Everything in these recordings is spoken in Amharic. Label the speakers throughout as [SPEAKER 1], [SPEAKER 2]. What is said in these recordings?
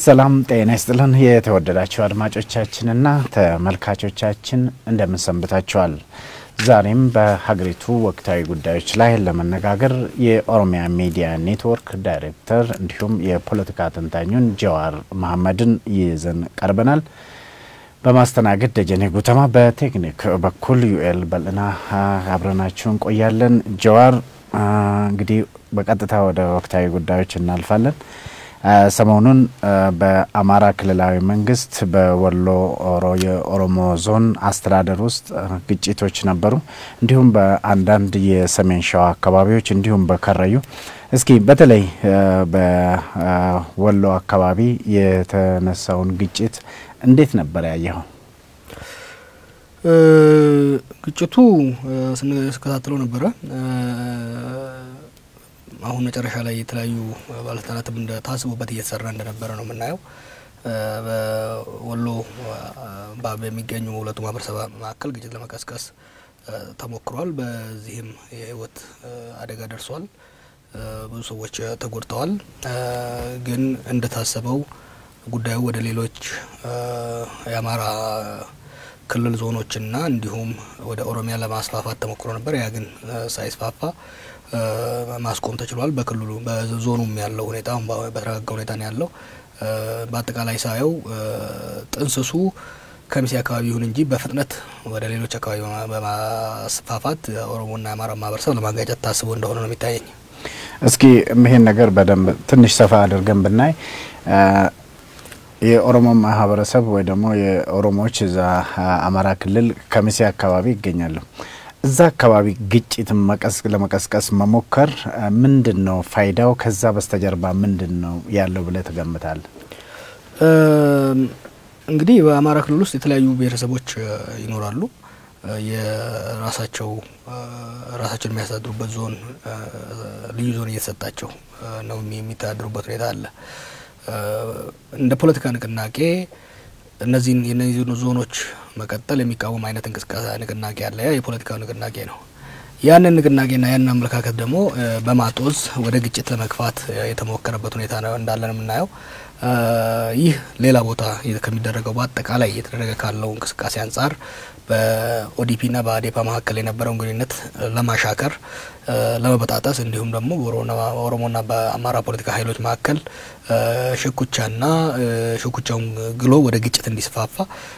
[SPEAKER 1] ሰላም ጤና ይስጥልን። የተወደዳችሁ አድማጮቻችንና ተመልካቾቻችን እንደምን ሰንብታችኋል? ዛሬም በሀገሪቱ ወቅታዊ ጉዳዮች ላይ ለመነጋገር የኦሮሚያ ሚዲያ ኔትወርክ ዳይሬክተር እንዲሁም የፖለቲካ ተንታኙን ጀዋር መሐመድን ይዘን ቀርበናል። በማስተናገድ ደጀኔ ጉተማ፣ በቴክኒክ በኩል ዩኤል በልና አብረናችሁ እንቆያለን። ጀዋር እንግዲህ በቀጥታ ወደ ወቅታዊ ጉዳዮች እናልፋለን። ሰሞኑን በአማራ ክልላዊ መንግስት በወሎ የኦሮሞ ዞን አስተዳደር ውስጥ ግጭቶች ነበሩ። እንዲሁም በአንዳንድ የሰሜን ሸዋ አካባቢዎች እንዲሁም በከረዩ እስኪ በተለይ በወሎ አካባቢ የተነሳውን ግጭት እንዴት ነበር ያየኸው?
[SPEAKER 2] ግጭቱ ስንከታተለው ነበረ። አሁን መጨረሻ ላይ የተለያዩ ባለስልጣናትም እንደ ታስቦበት እየተሰራ እንደነበረ ነው የምናየው። በወሎ በሚገኙ ሁለቱ ማህበረሰብ መካከል ግጭት ለመቀስቀስ ተሞክሯል። በዚህም የህይወት አደጋ ደርሷል። ብዙ ሰዎች ተጎድተዋል። ግን እንደታሰበው ጉዳዩ ወደ ሌሎች የአማራ ክልል ዞኖችና እንዲሁም ወደ ኦሮሚያ ለማስፋፋት ተሞክሮ ነበር። ያ ግን ሳይስፋፋ ማስቆም ተችሏል። በክልሉ በዞኑም ያለው ሁኔታ አሁን በተረጋጋ ሁኔታ ነው ያለው። በአጠቃላይ ሳየው ጥንስሱ ከሚሴ አካባቢ ይሁን እንጂ በፍጥነት ወደ ሌሎች አካባቢ በማስፋፋት ኦሮሞና የአማራ ማህበረሰብ ለማጋጨት ታስቦ እንደሆነ ነው የሚታየኝ።
[SPEAKER 1] እስኪ ይሄን ነገር በደንብ ትንሽ ሰፋ አድርገን ብናይ የኦሮሞ ማህበረሰብ ወይ ደግሞ የኦሮሞዎች እዛ አማራ ክልል ከሚሴ አካባቢ ይገኛሉ። እዛ አካባቢ ግጭት ለመቀስቀስ መሞከር ምንድን ነው ፋይዳው? ከዛ በስተጀርባ ምንድን ነው ያለው ብለህ ትገምታለህ?
[SPEAKER 2] እንግዲህ በአማራ ክልል ውስጥ የተለያዩ ብሔረሰቦች ይኖራሉ። የራሳቸው ራሳቸውን የሚያስተዳድሩበት ዞን ልዩ ዞን እየተሰጣቸው ነው የሚተዳድሩበት ሁኔታ አለ። እንደ ፖለቲካ ንቅናቄ እነዚህን የነዚህ ዞኖች መቀጠል የሚቃወም አይነት እንቅስቃሴ ንቅናቄ አለ። ያ የፖለቲካው ንቅናቄ ነው። ያንን ንቅናቄና ያንን አመለካከት ደግሞ በማጦዝ ወደ ግጭት ለመግፋት የተሞከረበት ሁኔታ ነው እንዳለን የምናየው። ይህ ሌላ ቦታ ከሚደረገው በአጠቃላይ እየተደረገ ካለው እንቅስቃሴ አንጻር በኦዲፒና በአዴፓ መካከል የነበረውን ግንኙነት ለማሻከር ለመበጣጠስ እንዲሁም ደግሞ በኦሮሞና በአማራ ፖለቲካ ኃይሎች መካከል ሽኩቻና ሽኩቻውን ግሎ ወደ ግጭት እንዲስፋፋ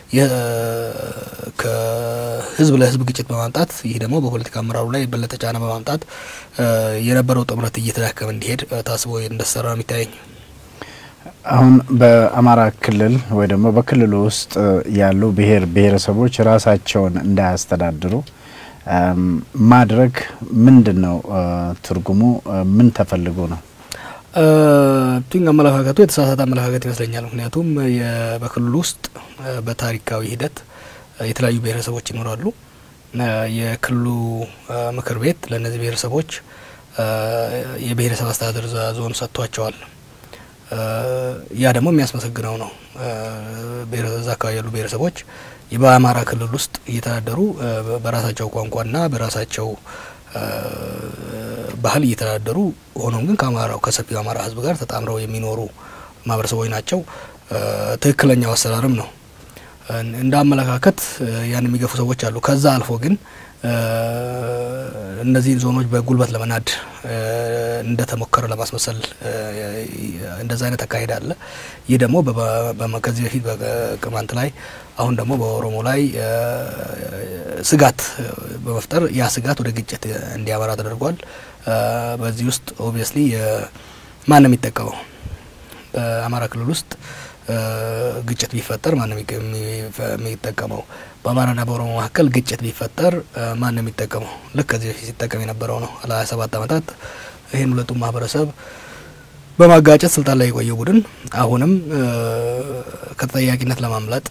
[SPEAKER 2] ከህዝብ ለህዝብ ግጭት በማምጣት ይህ ደግሞ በፖለቲካ አመራሩ ላይ የበለጠ ጫና በማምጣት የነበረው ጥምረት እየተዳከመ እንዲሄድ ታስቦ እንደተሰራ ነው የሚታየኝ።
[SPEAKER 1] አሁን በአማራ ክልል ወይ ደግሞ በክልሉ ውስጥ ያሉ ብሔር ብሔረሰቦች ራሳቸውን እንዳያስተዳድሩ ማድረግ ምንድን ነው ትርጉሙ? ምን ተፈልጎ ነው?
[SPEAKER 2] ቲንግ አመለካከቱ የተሳሳተ አመለካከት ይመስለኛል። ምክንያቱም በክልሉ ውስጥ በታሪካዊ ሂደት የተለያዩ ብሔረሰቦች ይኖራሉ። የክልሉ ምክር ቤት ለእነዚህ ብሔረሰቦች የብሔረሰብ አስተዳደር ዞን ሰጥቷቸዋል። ያ ደግሞ የሚያስመሰግነው ነው። እዛ አካባቢ ያሉ ብሔረሰቦች በአማራ ክልል ውስጥ እየተዳደሩ በራሳቸው ቋንቋና በራሳቸው ባህል እየተዳደሩ ሆኖም ግን ከአማራው ከሰፊው አማራ ሕዝብ ጋር ተጣምረው የሚኖሩ ማህበረሰቦች ናቸው። ትክክለኛው አሰራርም ነው። እንደ አመለካከት ያን የሚገፉ ሰዎች አሉ። ከዛ አልፎ ግን እነዚህን ዞኖች በጉልበት ለመናድ እንደተሞከረ ለማስመሰል እንደዛ አይነት አካሄድ አለ። ይህ ደግሞ ከዚህ በፊት በቅማንት ላይ አሁን ደግሞ በኦሮሞ ላይ ስጋት በመፍጠር ያ ስጋት ወደ ግጭት እንዲያመራ ተደርጓል። በዚህ ውስጥ ኦብቪየስሊ ማን ነው የሚጠቀመው? በአማራ ክልል ውስጥ ግጭት ቢፈጠር ማን ነው የሚጠቀመው? በአማራና በኦሮሞ መካከል ግጭት ቢፈጠር ማን ነው የሚጠቀመው? ልክ ከዚህ በፊት ሲጠቀም የነበረው ነው። ለሀያ ሰባት ዓመታት ይህን ሁለቱም ማህበረሰብ በማጋጨት ስልጣን ላይ የቆየው ቡድን አሁንም ከተጠያቂነት ለማምለጥ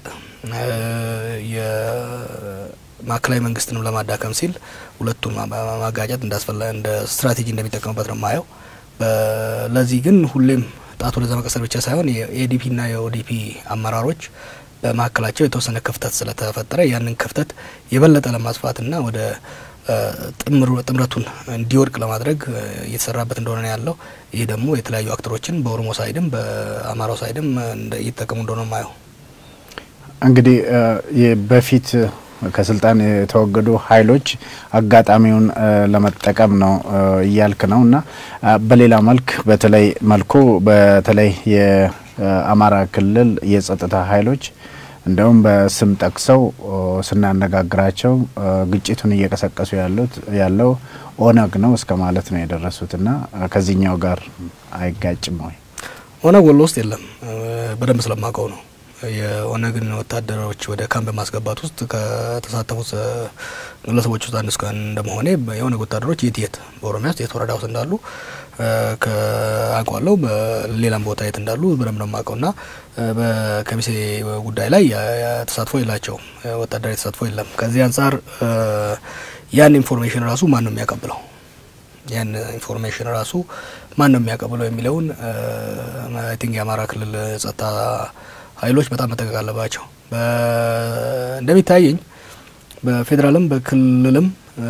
[SPEAKER 2] የማዕከላዊ መንግስትንም ለማዳከም ሲል ሁለቱን ማጋጨት እንዳስፈላ እንደ ስትራቴጂ እንደሚጠቀምበት ነው የማየው። ለዚህ ግን ሁሌም ጣት ወደዛ መቀሰር ብቻ ሳይሆን የኤዲፒና የኦዲፒ አመራሮች በመካከላቸው የተወሰነ ክፍተት ስለተፈጠረ ያንን ክፍተት የበለጠ ለማስፋትና ወደ ጥምረቱን እንዲወድቅ ለማድረግ እየተሰራበት እንደሆነ ነው ያለው። ይህ ደግሞ የተለያዩ አክተሮችን በኦሮሞ ሳይድም በአማራው ሳይድም እየተጠቀሙ እንደሆነ ማየው
[SPEAKER 1] እንግዲህ በፊት ከስልጣን የተወገዱ ኃይሎች አጋጣሚውን ለመጠቀም ነው እያልክ ነው እና በሌላ መልክ በተለይ መልኩ በተለይ የአማራ ክልል የጸጥታ ኃይሎች እንደውም በስም ጠቅሰው ስናነጋግራቸው ግጭቱን እየቀሰቀሱ ያሉት ያለው ኦነግ ነው እስከ ማለት ነው የደረሱት እና ከዚህኛው ጋር አይጋጭም ወይ?
[SPEAKER 2] ኦነግ ወሎ ውስጥ የለም። በደንብ ስለማውቀው ነው። የኦነግን ወታደሮች ወደ ካምፕ በማስገባት ውስጥ ከተሳተፉት ግለሰቦች ውስጥ አንዱ እስከ እንደመሆኔ የኦነግ ወታደሮች የት የት በኦሮሚያ ውስጥ የት ወረዳ ውስጥ እንዳሉ አውቃለሁ። በሌላም ቦታ የት እንዳሉ በደንብ ነው የማውቀው እና በከሚሴ ጉዳይ ላይ ተሳትፎ የላቸውም። ወታደራዊ ተሳትፎ የለም። ከዚህ አንጻር ያን ኢንፎርሜሽን ራሱ ማን ነው የሚያቀብለው? ያን ኢንፎርሜሽን ራሱ ማን ነው የሚያቀብለው የሚለውን አይ ቲንክ የአማራ ክልል ጸጥታ ኃይሎች በጣም መጠቀቅ አለባቸው። እንደሚታየኝ በፌዴራልም በክልልም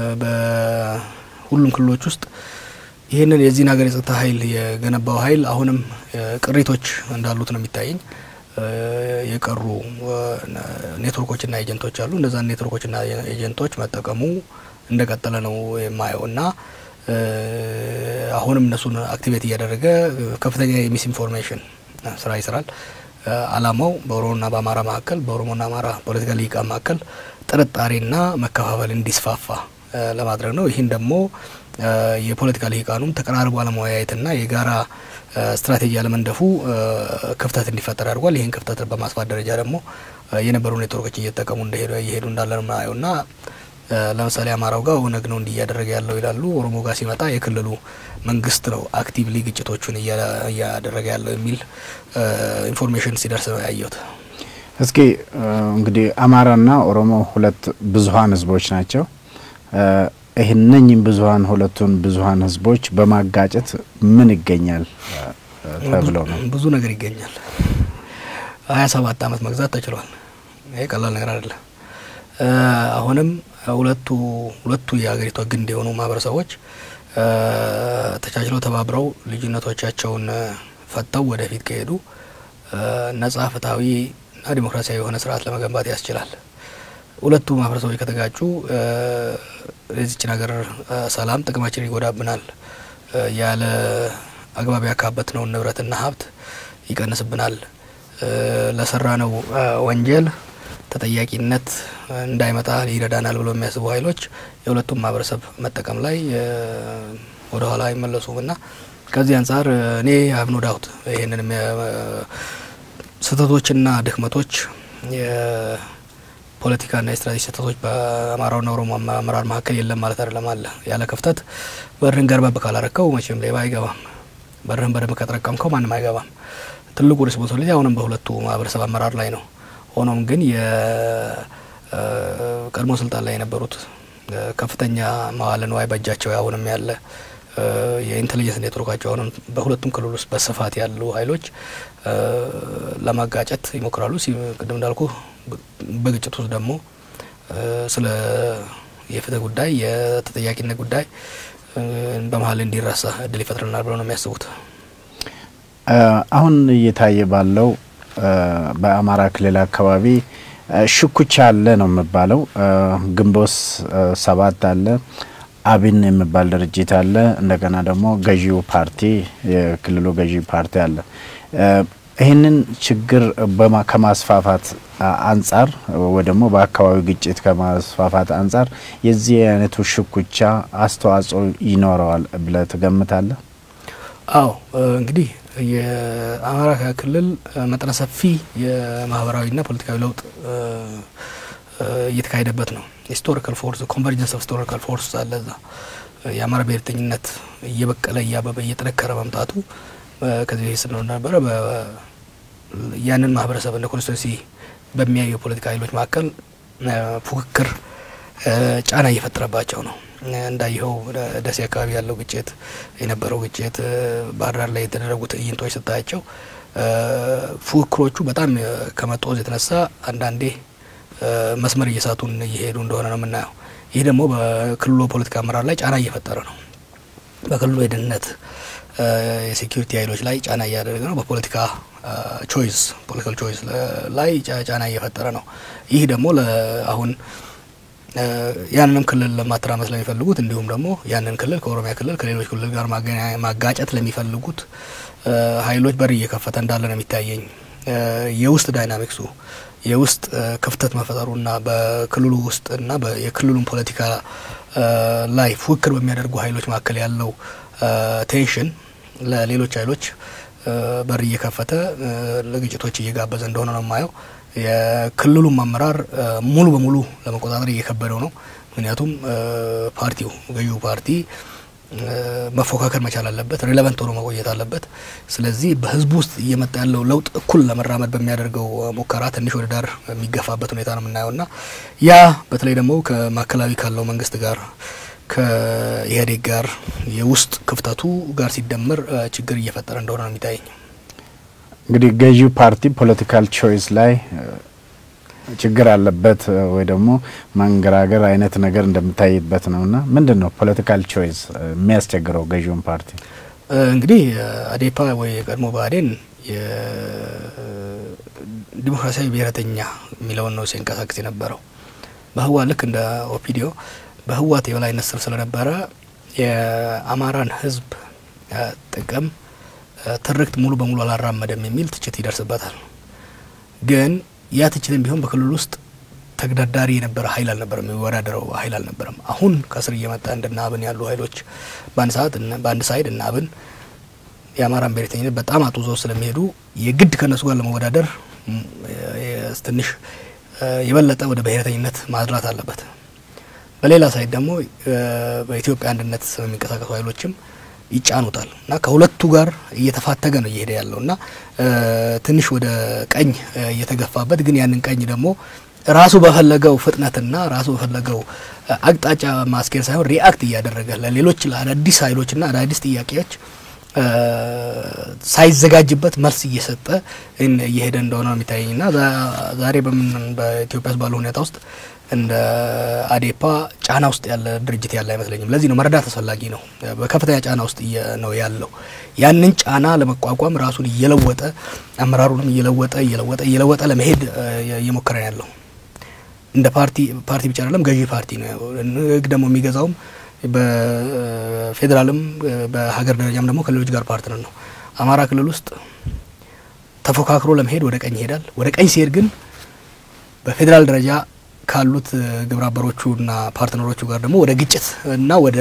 [SPEAKER 2] በሁሉም ክልሎች ውስጥ ይህንን የዚህን ሀገር የጸጥታ ኃይል የገነባው ኃይል አሁንም ቅሪቶች እንዳሉት ነው የሚታየኝ። የቀሩ ኔትወርኮችና ኤጀንቶች አሉ። እነዛን ኔትወርኮችና ኤጀንቶች መጠቀሙ እንደቀጠለ ነው የማየው እና አሁንም እነሱን አክቲቬት እያደረገ ከፍተኛ የሚስ ኢንፎርሜሽን ስራ ይሰራል። አላማው በኦሮሞና በአማራ መካከል በኦሮሞና አማራ ፖለቲካ ልሂቃን መካከል ጥርጣሬና መከፋፈል እንዲስፋፋ ለማድረግ ነው። ይህን ደግሞ የፖለቲካ ልሂቃኑም ተቀራርቦ አለመወያየትና የጋራ ስትራቴጂ አለመንደፉ ክፍተት እንዲፈጠር አድርጓል። ይህን ክፍተት በማስፋት ደረጃ ደግሞ የነበሩ ኔትወርኮች እየተጠቀሙ እንደሄዱ እየሄዱ እንዳለ ነው የምናየው እና ለምሳሌ አማራው ጋር ኦነግ ነው እንዲህ እያደረገ ያለው ይላሉ። ኦሮሞ ጋር ሲመጣ የክልሉ መንግስት ነው አክቲቭሊ ግጭቶቹን እያደረገ ያለው የሚል ኢንፎርሜሽን ሲደርስ ነው ያየሁት።
[SPEAKER 1] እስኪ እንግዲህ አማራና ኦሮሞ ሁለት ብዙሀን ህዝቦች ናቸው። ይህነኝም ብዙሀን ሁለቱን ብዙሀን ህዝቦች በማጋጨት ምን ይገኛል ተብለው ነው?
[SPEAKER 2] ብዙ ነገር ይገኛል። ሀያ ሰባት አመት መግዛት ተችሏል። ይሄ ቀላል ነገር አይደለም። አሁንም ሁለቱ ሁለቱ የሀገሪቷ ግንድ የሆኑ ማህበረሰቦች ተቻችለው ተባብረው ልዩነቶቻቸውን ፈተው ወደፊት ከሄዱ ነጻ ፍትሐዊ እና ዲሞክራሲያዊ የሆነ ስርዓት ለመገንባት ያስችላል። ሁለቱ ማህበረሰቦች ከተጋጩ የዚችን ሀገር ሰላም ጥቅማችን ይጎዳብናል፣ ያለ አግባብ ያካበትነውን ንብረትና ሀብት ይቀንስብናል፣ ለሰራ ነው ወንጀል ተጠያቂነት እንዳይመጣ ይረዳናል ብሎ የሚያስቡ ኃይሎች የሁለቱም ማህበረሰብ መጠቀም ላይ ወደ ኋላ አይመለሱም እና ከዚህ አንጻር እኔ አብኖ ዳውት ይህንን ስህተቶችና ድክመቶች የፖለቲካና የስትራቴጂ ስህተቶች በአማራውና ኦሮሞ አመራር መካከል የለም ማለት አይደለም። አለ ያለ ክፍተት በርህን ገርበብ ካላረከው መቼም ሌባ አይገባም። በርህን በደንብ ከጠረቀምከው ማንም አይገባም። ትልቁ ሪስፖንሲቢሊቲ አሁንም በሁለቱ ማህበረሰብ አመራር ላይ ነው። ሆኖም ግን የቀድሞ ስልጣን ላይ የነበሩት ከፍተኛ መዋለ ንዋይ በእጃቸው አሁንም ያለ የኢንቴሊጀንስ ኔትወርካቸው አሁንም በሁለቱም ክልል ውስጥ በስፋት ያሉ ኃይሎች ለማጋጨት ይሞክራሉ። ቅድም እንዳልኩ በግጭት ውስጥ ደግሞ ስለ የፍትህ ጉዳይ የተጠያቂነት ጉዳይ በመሀል እንዲረሳ እድል ይፈጥረናል ብለው ነው የሚያስቡት።
[SPEAKER 1] አሁን እየታየ ባለው በአማራ ክልል አካባቢ ሽኩቻ አለ ነው የሚባለው። ግንቦት ሰባት አለ፣ አብን የሚባል ድርጅት አለ፣ እንደገና ደግሞ ገዢው ፓርቲ የክልሉ ገዢ ፓርቲ አለ። ይህንን ችግር ከማስፋፋት አንጻር ወይ ደግሞ በአካባቢው ግጭት ከማስፋፋት አንጻር የዚህ አይነቱ ሽኩቻ አስተዋጽኦ ይኖረዋል ብለህ ትገምታለህ?
[SPEAKER 2] አዎ እንግዲህ የአማራ ክልል መጠነ ሰፊ የማህበራዊና ፖለቲካዊ ለውጥ እየተካሄደበት ነው። ሂስቶሪካል ፎርስ ኮንቨርጀንስ ኦፍ ሂስቶሪካል ፎርስ አለ እዛ። የአማራ ብሔርተኝነት እየበቀለ እያበበ እየጠነከረ መምጣቱ ከዚህ በፊት ስንሆን ነበረ። ያንን ማህበረሰብ እንደ ኮንስቲቱንሲ በሚያዩ የፖለቲካ ኃይሎች መካከል ፉክክር ጫና እየፈጠረባቸው ነው። እንዳየኸው ደሴ አካባቢ ያለው ግጭት የነበረው ግጭት ባህር ዳር ላይ የተደረጉ ትዕይንቶች ስታያቸው ፉክክሮቹ በጣም ከመጦዝ የተነሳ አንዳንዴ መስመር እየሳቱን እየሄዱ እንደሆነ ነው የምናየው። ይህ ደግሞ በክልሉ ፖለቲካ አመራር ላይ ጫና እየፈጠረ ነው። በክልሉ የደህንነት የሴኪሪቲ ኃይሎች ላይ ጫና እያደረገ ነው። በፖለቲካ ቾይስ ፖለቲካል ቾይስ ላይ ጫና እየፈጠረ ነው። ይህ ደግሞ አሁን ያንንም ክልል ለማተራመስ ለሚፈልጉት እንዲሁም ደግሞ ያንን ክልል ከኦሮሚያ ክልል ከሌሎች ክልል ጋር ማጋጨት ለሚፈልጉት ኃይሎች በር እየከፈተ እንዳለ ነው የሚታየኝ። የውስጥ ዳይናሚክሱ የውስጥ ክፍተት መፈጠሩና በክልሉ ውስጥና የክልሉን ፖለቲካ ላይ ፉክክር በሚያደርጉ ኃይሎች መካከል ያለው ቴንሽን ለሌሎች ኃይሎች በር እየከፈተ ለግጭቶች እየጋበዘ እንደሆነ ነው የማየው። የክልሉም አመራር ሙሉ በሙሉ ለመቆጣጠር እየከበደው ነው። ምክንያቱም ፓርቲው ገዢው ፓርቲ መፎካከር መቻል አለበት፣ ሪሌቨንት ሆኖ መቆየት አለበት። ስለዚህ በህዝቡ ውስጥ እየመጣ ያለው ለውጥ እኩል ለመራመድ በሚያደርገው ሙከራ ትንሽ ወደ ዳር የሚገፋበት ሁኔታ ነው የምናየው እና ያ በተለይ ደግሞ ከማዕከላዊ ካለው መንግስት ጋር ከኢህአዴግ ጋር የውስጥ ክፍተቱ ጋር ሲደመር ችግር እየፈጠረ እንደሆነ ነው የሚታየኝ።
[SPEAKER 1] እንግዲህ ገዢው ፓርቲ ፖለቲካል ቾይስ ላይ ችግር አለበት ወይ ደግሞ መንገራገር አይነት ነገር እንደምታይበት ነው እና ምንድን ነው ፖለቲካል ቾይስ የሚያስቸግረው ገዢውን ፓርቲ?
[SPEAKER 2] እንግዲህ አዴፓ ወይ የቀድሞ ብአዴን የዲሞክራሲያዊ ብሔረተኛ የሚለውን ነው ሲንቀሳቀስ የነበረው በህዋ ልክ እንደ ኦፒዲዮ በህዋት የበላይነት ስር ስለነበረ የአማራን ህዝብ ጥቅም ትርክት ሙሉ በሙሉ አላራመደም የሚል ትችት ይደርስበታል። ግን ያ ትችትም ቢሆን በክልል ውስጥ ተግዳዳሪ የነበረ ኃይል አልነበረም፣ የሚወዳደረው ኃይል አልነበረም። አሁን ከስር እየመጣ እንደነ አብን ያሉ ኃይሎች በአንድ ሰዓት በአንድ ሳይድ እነ አብን የአማራን ብሔረተኝነት በጣም አጡዘው ስለሚሄዱ የግድ ከእነሱ ጋር ለመወዳደር ትንሽ የበለጠ ወደ ብሔረተኝነት ማድላት አለበት። በሌላ ሳይድ ደግሞ በኢትዮጵያ አንድነት የሚንቀሳቀሱ ኃይሎችም ይጫኑታል እና ከሁለቱ ጋር እየተፋተገ ነው እየሄደ ያለው እና ትንሽ ወደ ቀኝ እየተገፋበት ግን ያንን ቀኝ ደግሞ ራሱ በፈለገው ፍጥነትና ራሱ በፈለገው አቅጣጫ ማስኬድ ሳይሆን ሪአክት እያደረገ ለሌሎች ለአዳዲስ ኃይሎችና አዳዲስ ጥያቄዎች ሳይዘጋጅበት መልስ እየሰጠ እየሄደ እንደሆነ ነው የሚታየኝ እና ዛሬ በምን በኢትዮጵያ ውስጥ ባለው ሁኔታ ውስጥ እንደ አዴፓ ጫና ውስጥ ያለ ድርጅት ያለ አይመስለኝም። ለዚህ ነው መረዳት አስፈላጊ ነው። በከፍተኛ ጫና ውስጥ ነው ያለው። ያንን ጫና ለመቋቋም ራሱን እየለወጠ አመራሩንም እየለወጠ እየለወጠ እየለወጠ ለመሄድ እየሞከረ ነው ያለው። እንደ ፓርቲ ፓርቲ ብቻ አይደለም ገዢ ፓርቲ ነው። ህግ ደግሞ የሚገዛውም በፌዴራልም በሀገር ደረጃም ደግሞ ከሌሎች ጋር ፓርትነር ነው። አማራ ክልል ውስጥ ተፎካክሮ ለመሄድ ወደ ቀኝ ይሄዳል። ወደ ቀኝ ሲሄድ ግን በፌዴራል ደረጃ ካሉት ግብረ አበሮቹና ፓርትነሮቹ ጋር ደግሞ ወደ ግጭት እና ወደ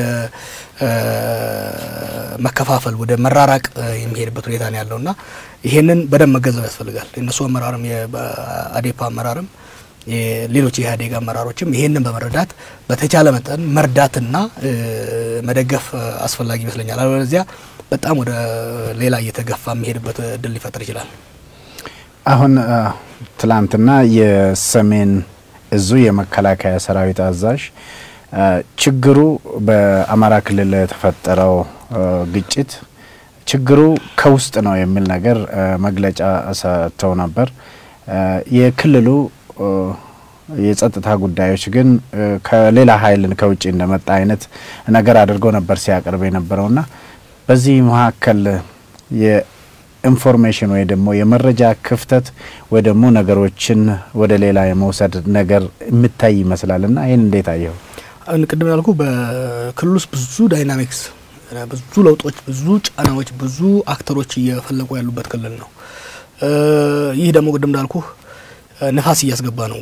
[SPEAKER 2] መከፋፈል ወደ መራራቅ የሚሄድበት ሁኔታ ነው ያለው እና ይሄንን በደንብ መገንዘብ ያስፈልጋል። የእነሱ አመራርም የአዴፓ አመራርም ሌሎች የኢህአዴግ አመራሮችም ይሄንን በመረዳት በተቻለ መጠን መርዳትና መደገፍ አስፈላጊ ይመስለኛል። አለበለዚያ በጣም ወደ ሌላ እየተገፋ የሚሄድበት እድል ሊፈጥር ይችላል።
[SPEAKER 1] አሁን ትላንትና የሰሜን እዙ የመከላከያ ሰራዊት አዛዥ ችግሩ በአማራ ክልል የተፈጠረው ግጭት ችግሩ ከውስጥ ነው የሚል ነገር መግለጫ ሰጥተው ነበር። የክልሉ የጸጥታ ጉዳዮች ግን ከሌላ ኃይልን ከውጭ እንደመጣ አይነት ነገር አድርገው ነበር ሲያቀርብ የነበረውና በዚህ መካከል የኢንፎርሜሽን ወይ ደግሞ የመረጃ ክፍተት ወይ ደግሞ ነገሮችን ወደ ሌላ የመውሰድ ነገር የምታይ ይመስላል እና ይህን እንዴት አየው?
[SPEAKER 2] ቅድም ያልኩ በክልል ውስጥ ብዙ ዳይናሚክስ፣ ብዙ ለውጦች፣ ብዙ ጫናዎች፣ ብዙ አክተሮች እየፈለቁ ያሉበት ክልል ነው። ይህ ደግሞ ቅድም እንዳልኩ ነፋስ እያስገባ ነው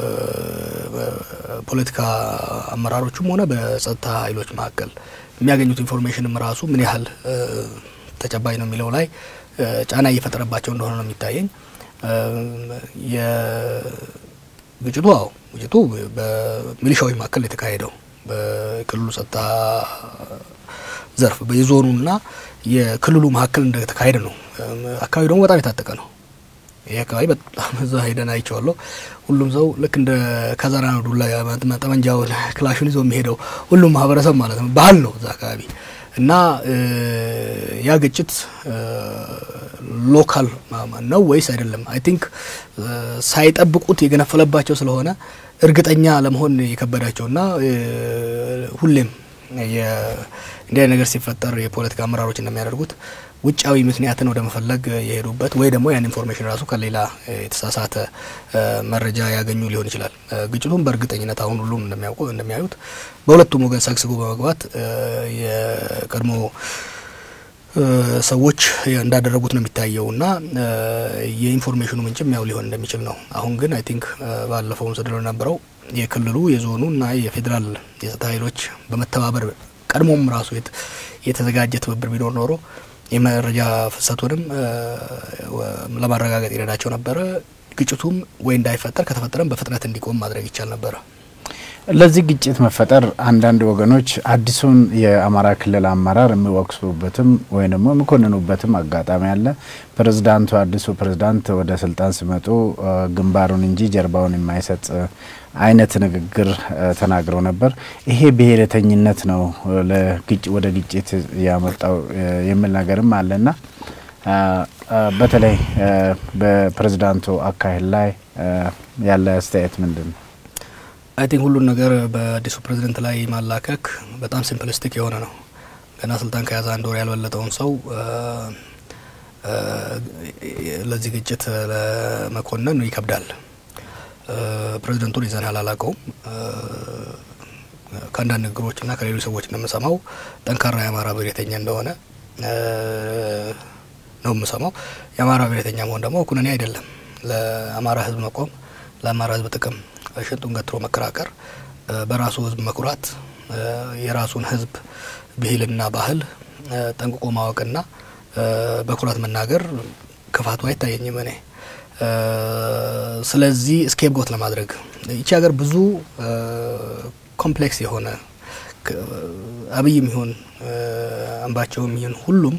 [SPEAKER 2] በፖለቲካ አመራሮቹም ሆነ በጸጥታ ኃይሎች መካከል የሚያገኙት ኢንፎርሜሽንም ራሱ ምን ያህል ተጨባጭ ነው የሚለው ላይ ጫና እየፈጠረባቸው እንደሆነ ነው የሚታየኝ። ግጭቱ አዎ ግጭቱ በሚሊሻዎች መካከል የተካሄደው በክልሉ ጸጥታ ዘርፍ የዞኑና የክልሉ መካከል እንደተካሄደ ነው። አካባቢ ደግሞ በጣም የታጠቀ ነው። ይህ አካባቢ በጣም እዛ ሄደን አይቼዋለሁ። ሁሉም ሰው ልክ እንደ ከዘራ ነው ዱላ ጠመንጃውን ክላሹን ይዞ የሚሄደው ሁሉም ማህበረሰብ ማለት ነው። ባህል ነው እዛ አካባቢ እና ያ ግጭት ሎካል ነው ወይስ አይደለም? አይ ቲንክ ሳይጠብቁት የገነፈለባቸው ስለሆነ እርግጠኛ ለመሆን የከበዳቸውና ሁሌም እንዲህ አይነት ነገር ሲፈጠር የፖለቲካ አመራሮች እንደሚያደርጉት ውጫዊ ምክንያትን ወደ መፈለግ የሄዱበት ወይ ደግሞ ያን ኢንፎርሜሽን ራሱ ከሌላ የተሳሳተ መረጃ ያገኙ ሊሆን ይችላል። ግጭቱን በእርግጠኝነት አሁን ሁሉም እንደሚያውቁ እንደሚያዩት በሁለቱም ወገን ሰግስጎ በመግባት የቀድሞ ሰዎች እንዳደረጉት ነው የሚታየው እና የኢንፎርሜሽኑ ምንጭም ያው ሊሆን እንደሚችል ነው። አሁን ግን አይ ቲንክ ባለፈውም ስድሎ ነበረው የክልሉ የዞኑ እና የፌዴራል የጸጥታ ኃይሎች በመተባበር ቀድሞም ራሱ የተዘጋጀ ትብብር ቢኖር ኖሮ የመረጃ ፍሰቱንም ለማረጋገጥ ይረዳቸው ነበረ። ግጭቱም ወይ እንዳይፈጠር ከተፈጠረም በፍጥነት እንዲቆም ማድረግ ይቻል ነበረ።
[SPEAKER 1] ለዚህ ግጭት መፈጠር አንዳንድ ወገኖች አዲሱን የአማራ ክልል አመራር የሚወቅሱበትም ወይም ደግሞ የሚኮንኑበትም አጋጣሚ አለ። ፕሬዝዳንቱ አዲሱ ፕሬዝዳንት ወደ ስልጣን ሲመጡ ግንባሩን እንጂ ጀርባውን የማይሰጥ አይነት ንግግር ተናግረው ነበር። ይሄ ብሔረተኝነት ነው ወደ ግጭት ያመጣው የሚል ነገርም አለና በተለይ በፕሬዝዳንቱ አካሄድ ላይ ያለ አስተያየት ምንድን ነው?
[SPEAKER 2] አይ ቲንክ ሁሉን ነገር በአዲሱ ፕሬዝደንት ላይ ማላከክ በጣም ሲምፕሊስቲክ የሆነ ነው። ገና ስልጣን ከያዘ አንድ ወር ያልበለጠውን ሰው ለዚህ ግጭት ለመኮነን ይከብዳል። ፕሬዝደንቱን ይዘናል አላውቀውም። ከአንዳንድ ንግግሮችና ከሌሎች ሰዎች እንደምሰማው ጠንካራ የአማራ ብሔረተኛ እንደሆነ ነው የምሰማው። የአማራ ብሔረተኛ መሆን ደግሞ ኩነኔ አይደለም። ለአማራ ሕዝብ መቆም፣ ለአማራ ሕዝብ ጥቅም ሽንጡን ገትሮ መከራከር፣ በራሱ ሕዝብ መኩራት፣ የራሱን ሕዝብ ብሂልና ባህል ጠንቅቆ ማወቅና በኩራት መናገር ክፋቱ አይታየኝም እኔ። ስለዚህ ስኬፕ ጎት ለማድረግ ይቺ ሀገር ብዙ ኮምፕሌክስ የሆነ አብይም ይሁን አምባቸውም ይሁን ሁሉም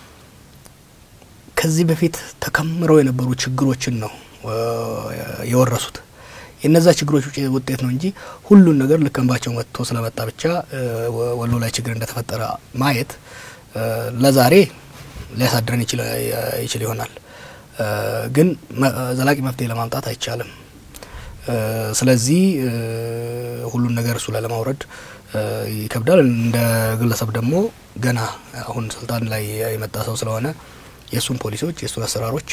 [SPEAKER 2] ከዚህ በፊት ተከምረው የነበሩ ችግሮችን ነው የወረሱት። የነዛ ችግሮች ውጤት ነው እንጂ ሁሉን ነገር ልክ አምባቸው መጥቶ ስለመጣ ብቻ ወሎ ላይ ችግር እንደተፈጠረ ማየት ለዛሬ ሊያሳድረን ይችል ይሆናል፣ ግን ዘላቂ መፍትሄ ለማምጣት አይቻልም። ስለዚህ ሁሉን ነገር እሱ ላይ ለማውረድ ይከብዳል። እንደ ግለሰብ ደግሞ ገና አሁን ስልጣን ላይ የመጣ ሰው ስለሆነ የእሱን ፖሊሲዎች የእሱን አሰራሮች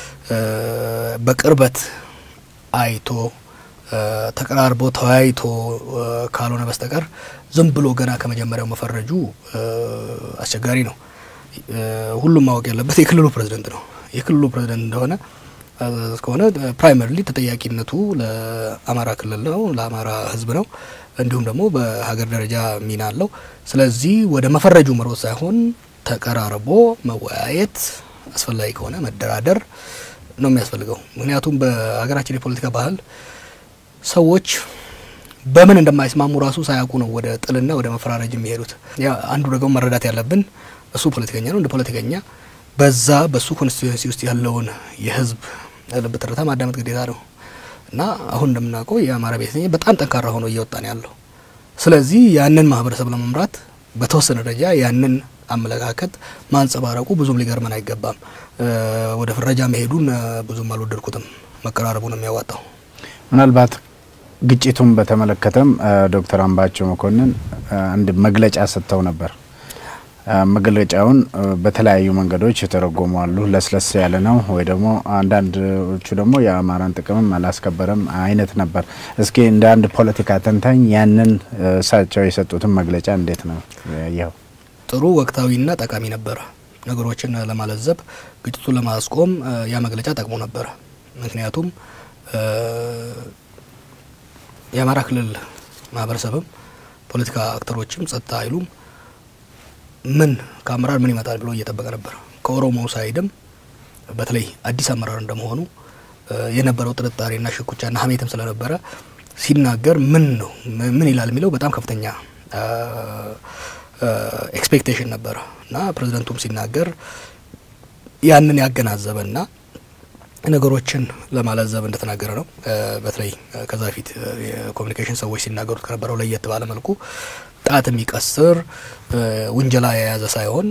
[SPEAKER 2] በቅርበት አይቶ ተቀራርቦ ተወያይቶ ካልሆነ በስተቀር ዝም ብሎ ገና ከመጀመሪያው መፈረጁ አስቸጋሪ ነው። ሁሉም ማወቅ ያለበት የክልሉ ፕሬዝደንት ነው። የክልሉ ፕሬዝደንት እንደሆነ ከሆነ ፕራይመሪሊ ተጠያቂነቱ ለአማራ ክልል ነው፣ ለአማራ ሕዝብ ነው። እንዲሁም ደግሞ በሀገር ደረጃ ሚና አለው። ስለዚህ ወደ መፈረጁ መሮጥ ሳይሆን ተቀራርቦ መወያየት፣ አስፈላጊ ከሆነ መደራደር ነው የሚያስፈልገው። ምክንያቱም በሀገራችን የፖለቲካ ባህል ሰዎች በምን እንደማይስማሙ ራሱ ሳያውቁ ነው ወደ ጥልና ወደ መፈራረጅ የሚሄዱት። አንዱ ደግሞ መረዳት ያለብን እሱ ፖለቲከኛ ነው። እንደ ፖለቲከኛ በዛ በሱ ኮንስቲቱንሲ ውስጥ ያለውን የህዝብ ልብ ትርታ ማዳመጥ ግዴታ ነው እና አሁን እንደምናውቀው የአማራ ብሔረተኛ በጣም ጠንካራ ሆኖ እየወጣ ነው ያለው። ስለዚህ ያንን ማህበረሰብ ለመምራት በተወሰነ ደረጃ ያንን አመለካከት ማንጸባረቁ ብዙም ሊገርመን አይገባም። ወደ ፍረጃ መሄዱን ብዙም አልወደድኩትም። መቀራረቡ ነው የሚያዋጣው።
[SPEAKER 1] ምናልባት ግጭቱን በተመለከተም ዶክተር አምባቸው መኮንን አንድ መግለጫ ሰጥተው ነበር። መግለጫውን በተለያዩ መንገዶች የተረጎሙ አሉ። ለስለስ ያለ ነው ወይ ደግሞ አንዳንዶቹ ደግሞ የአማራን ጥቅምም አላስከበረም አይነት ነበር። እስኪ እንደ አንድ ፖለቲካ ተንታኝ ያንን እሳቸው የሰጡትን መግለጫ እንዴት ነው ያየኸው?
[SPEAKER 2] ጥሩ ወቅታዊና ጠቃሚ ነበረ። ነገሮችን ለማለዘብ ግጭቱን ለማስቆም ያ መግለጫ ጠቅሞ ነበረ። ምክንያቱም የአማራ ክልል ማህበረሰብም ፖለቲካ አክተሮችም ጸጥታ ኃይሉም ምን ከአመራር ምን ይመጣል ብሎ እየጠበቀ ነበር። ከኦሮሞ ሳይድም በተለይ አዲስ አመራር እንደመሆኑ የነበረው ጥርጣሬና ሽኩቻና ሀሜትም ስለነበረ ሲናገር ምን ነው ምን ይላል የሚለው በጣም ከፍተኛ ኤክስፔክቴሽን ነበረ እና ፕሬዚደንቱም ሲናገር ያንን ያገናዘበና ነገሮችን ለማለዘብ እንደተናገረ ነው። በተለይ ከዛ በፊት የኮሚኒኬሽን ሰዎች ሲናገሩት ከነበረው ለየት ባለ መልኩ ጣት የሚቀስር ውንጀላ የያዘ ሳይሆን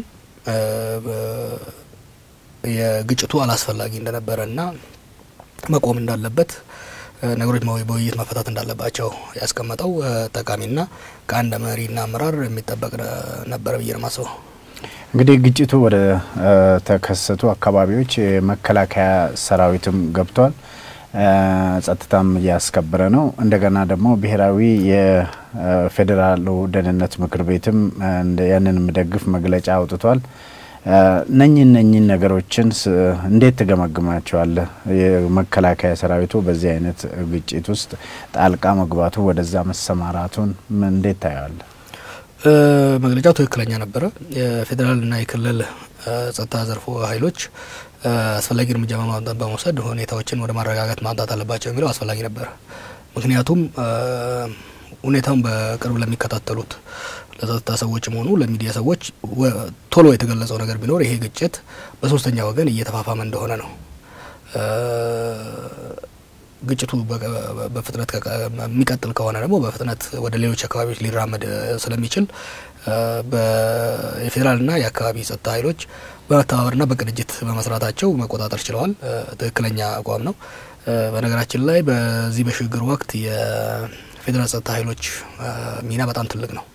[SPEAKER 2] የግጭቱ አላስፈላጊ እንደነበረ እና መቆም እንዳለበት ነገሮች በውይይት መፈታት እንዳለባቸው ያስቀመጠው ጠቃሚና ከአንድ መሪና አመራር የሚጠበቅ ነበረ ብዬ ነው የማስበው።
[SPEAKER 1] እንግዲህ ግጭቱ ወደ ተከሰቱ አካባቢዎች የመከላከያ ሰራዊትም ገብቷል። ጸጥታም እያስከበረ ነው። እንደገና ደግሞ ብሔራዊ የፌዴራሉ ደህንነት ምክር ቤትም ያንን የሚደግፍ መግለጫ አውጥቷል። እነኚህ እነኚህ ነገሮችን እንዴት ትገመግማቸዋለህ? የመከላከያ ሰራዊቱ በዚህ አይነት ግጭት ውስጥ ጣልቃ መግባቱ ወደዛ መሰማራቱን እንዴት ታየዋለህ?
[SPEAKER 2] መግለጫው ትክክለኛ ነበረ። የፌዴራልና የክልል ጸጥታ ዘርፎ ኃይሎች አስፈላጊ እርምጃ በመውሰድ ሁኔታዎችን ወደ ማረጋጋት ማምጣት አለባቸው የሚለው አስፈላጊ ነበረ። ምክንያቱም ሁኔታውን በቅርብ ለሚከታተሉት ለጸጥታ ሰዎችም ሆኑ ለሚዲያ ሰዎች ቶሎ የተገለጸው ነገር ቢኖር ይሄ ግጭት በሶስተኛ ወገን እየተፋፋመ እንደሆነ ነው። ግጭቱ በፍጥነት የሚቀጥል ከሆነ ደግሞ በፍጥነት ወደ ሌሎች አካባቢዎች ሊራመድ ስለሚችል የፌዴራልና የአካባቢ ጸጥታ ኃይሎች በመተባበርና በቅንጅት በመስራታቸው መቆጣጠር ችለዋል። ትክክለኛ አቋም ነው። በነገራችን ላይ በዚህ በሽግግር ወቅት የፌዴራል ጸጥታ ኃይሎች ሚና በጣም ትልቅ ነው።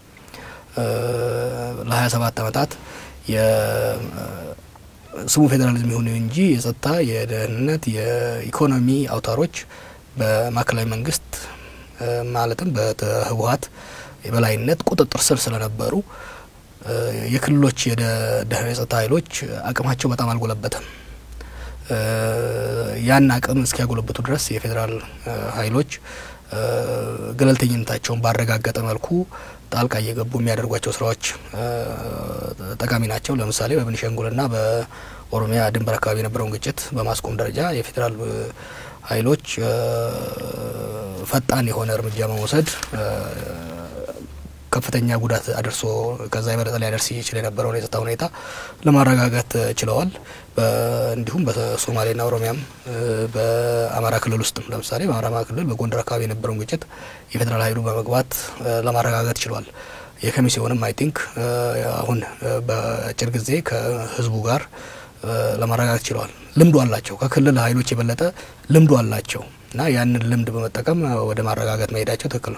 [SPEAKER 2] ለሀያ ሰባት ዓመታት ስሙ ፌዴራሊዝም ይሁን እንጂ የጸጥታ፣ የደህንነት፣ የኢኮኖሚ አውታሮች በማዕከላዊ መንግስት ማለትም በህወሀት የበላይነት ቁጥጥር ስር ስለነበሩ የክልሎች የጸጥታ ኃይሎች አቅማቸው በጣም አልጎለበተም። ያን አቅም እስኪያጎለብቱ ድረስ የፌዴራል ኃይሎች ገለልተኝነታቸውን ባረጋገጠ መልኩ ጣልቃ እየገቡ የሚያደርጓቸው ስራዎች ጠቃሚ ናቸው። ለምሳሌ በቤኒሻንጉልና በኦሮሚያ ድንበር አካባቢ የነበረውን ግጭት በማስቆም ደረጃ የፌዴራል ኃይሎች ፈጣን የሆነ እርምጃ በመውሰድ ከፍተኛ ጉዳት አድርሶ ከዛ የበለጠ ሊያደርስ ይችል የነበረውን የጸጥታ ሁኔታ ለማረጋጋት ችለዋል። እንዲሁም በሶማሌና ኦሮሚያም በአማራ ክልል ውስጥም ለምሳሌ በአማራ ክልል በጎንደር አካባቢ የነበረውን ግጭት የፌዴራል ኃይሉ በመግባት ለማረጋጋት ችሏል። የከሚሴውንም አይ ቲንክ አሁን በአጭር ጊዜ ከህዝቡ ጋር ለማረጋጋት ችለዋል። ልምዱ አላቸው። ከክልል ኃይሎች የበለጠ ልምዱ አላቸው እና ያንን ልምድ በመጠቀም ወደ ማረጋጋት መሄዳቸው ትክክል ነው።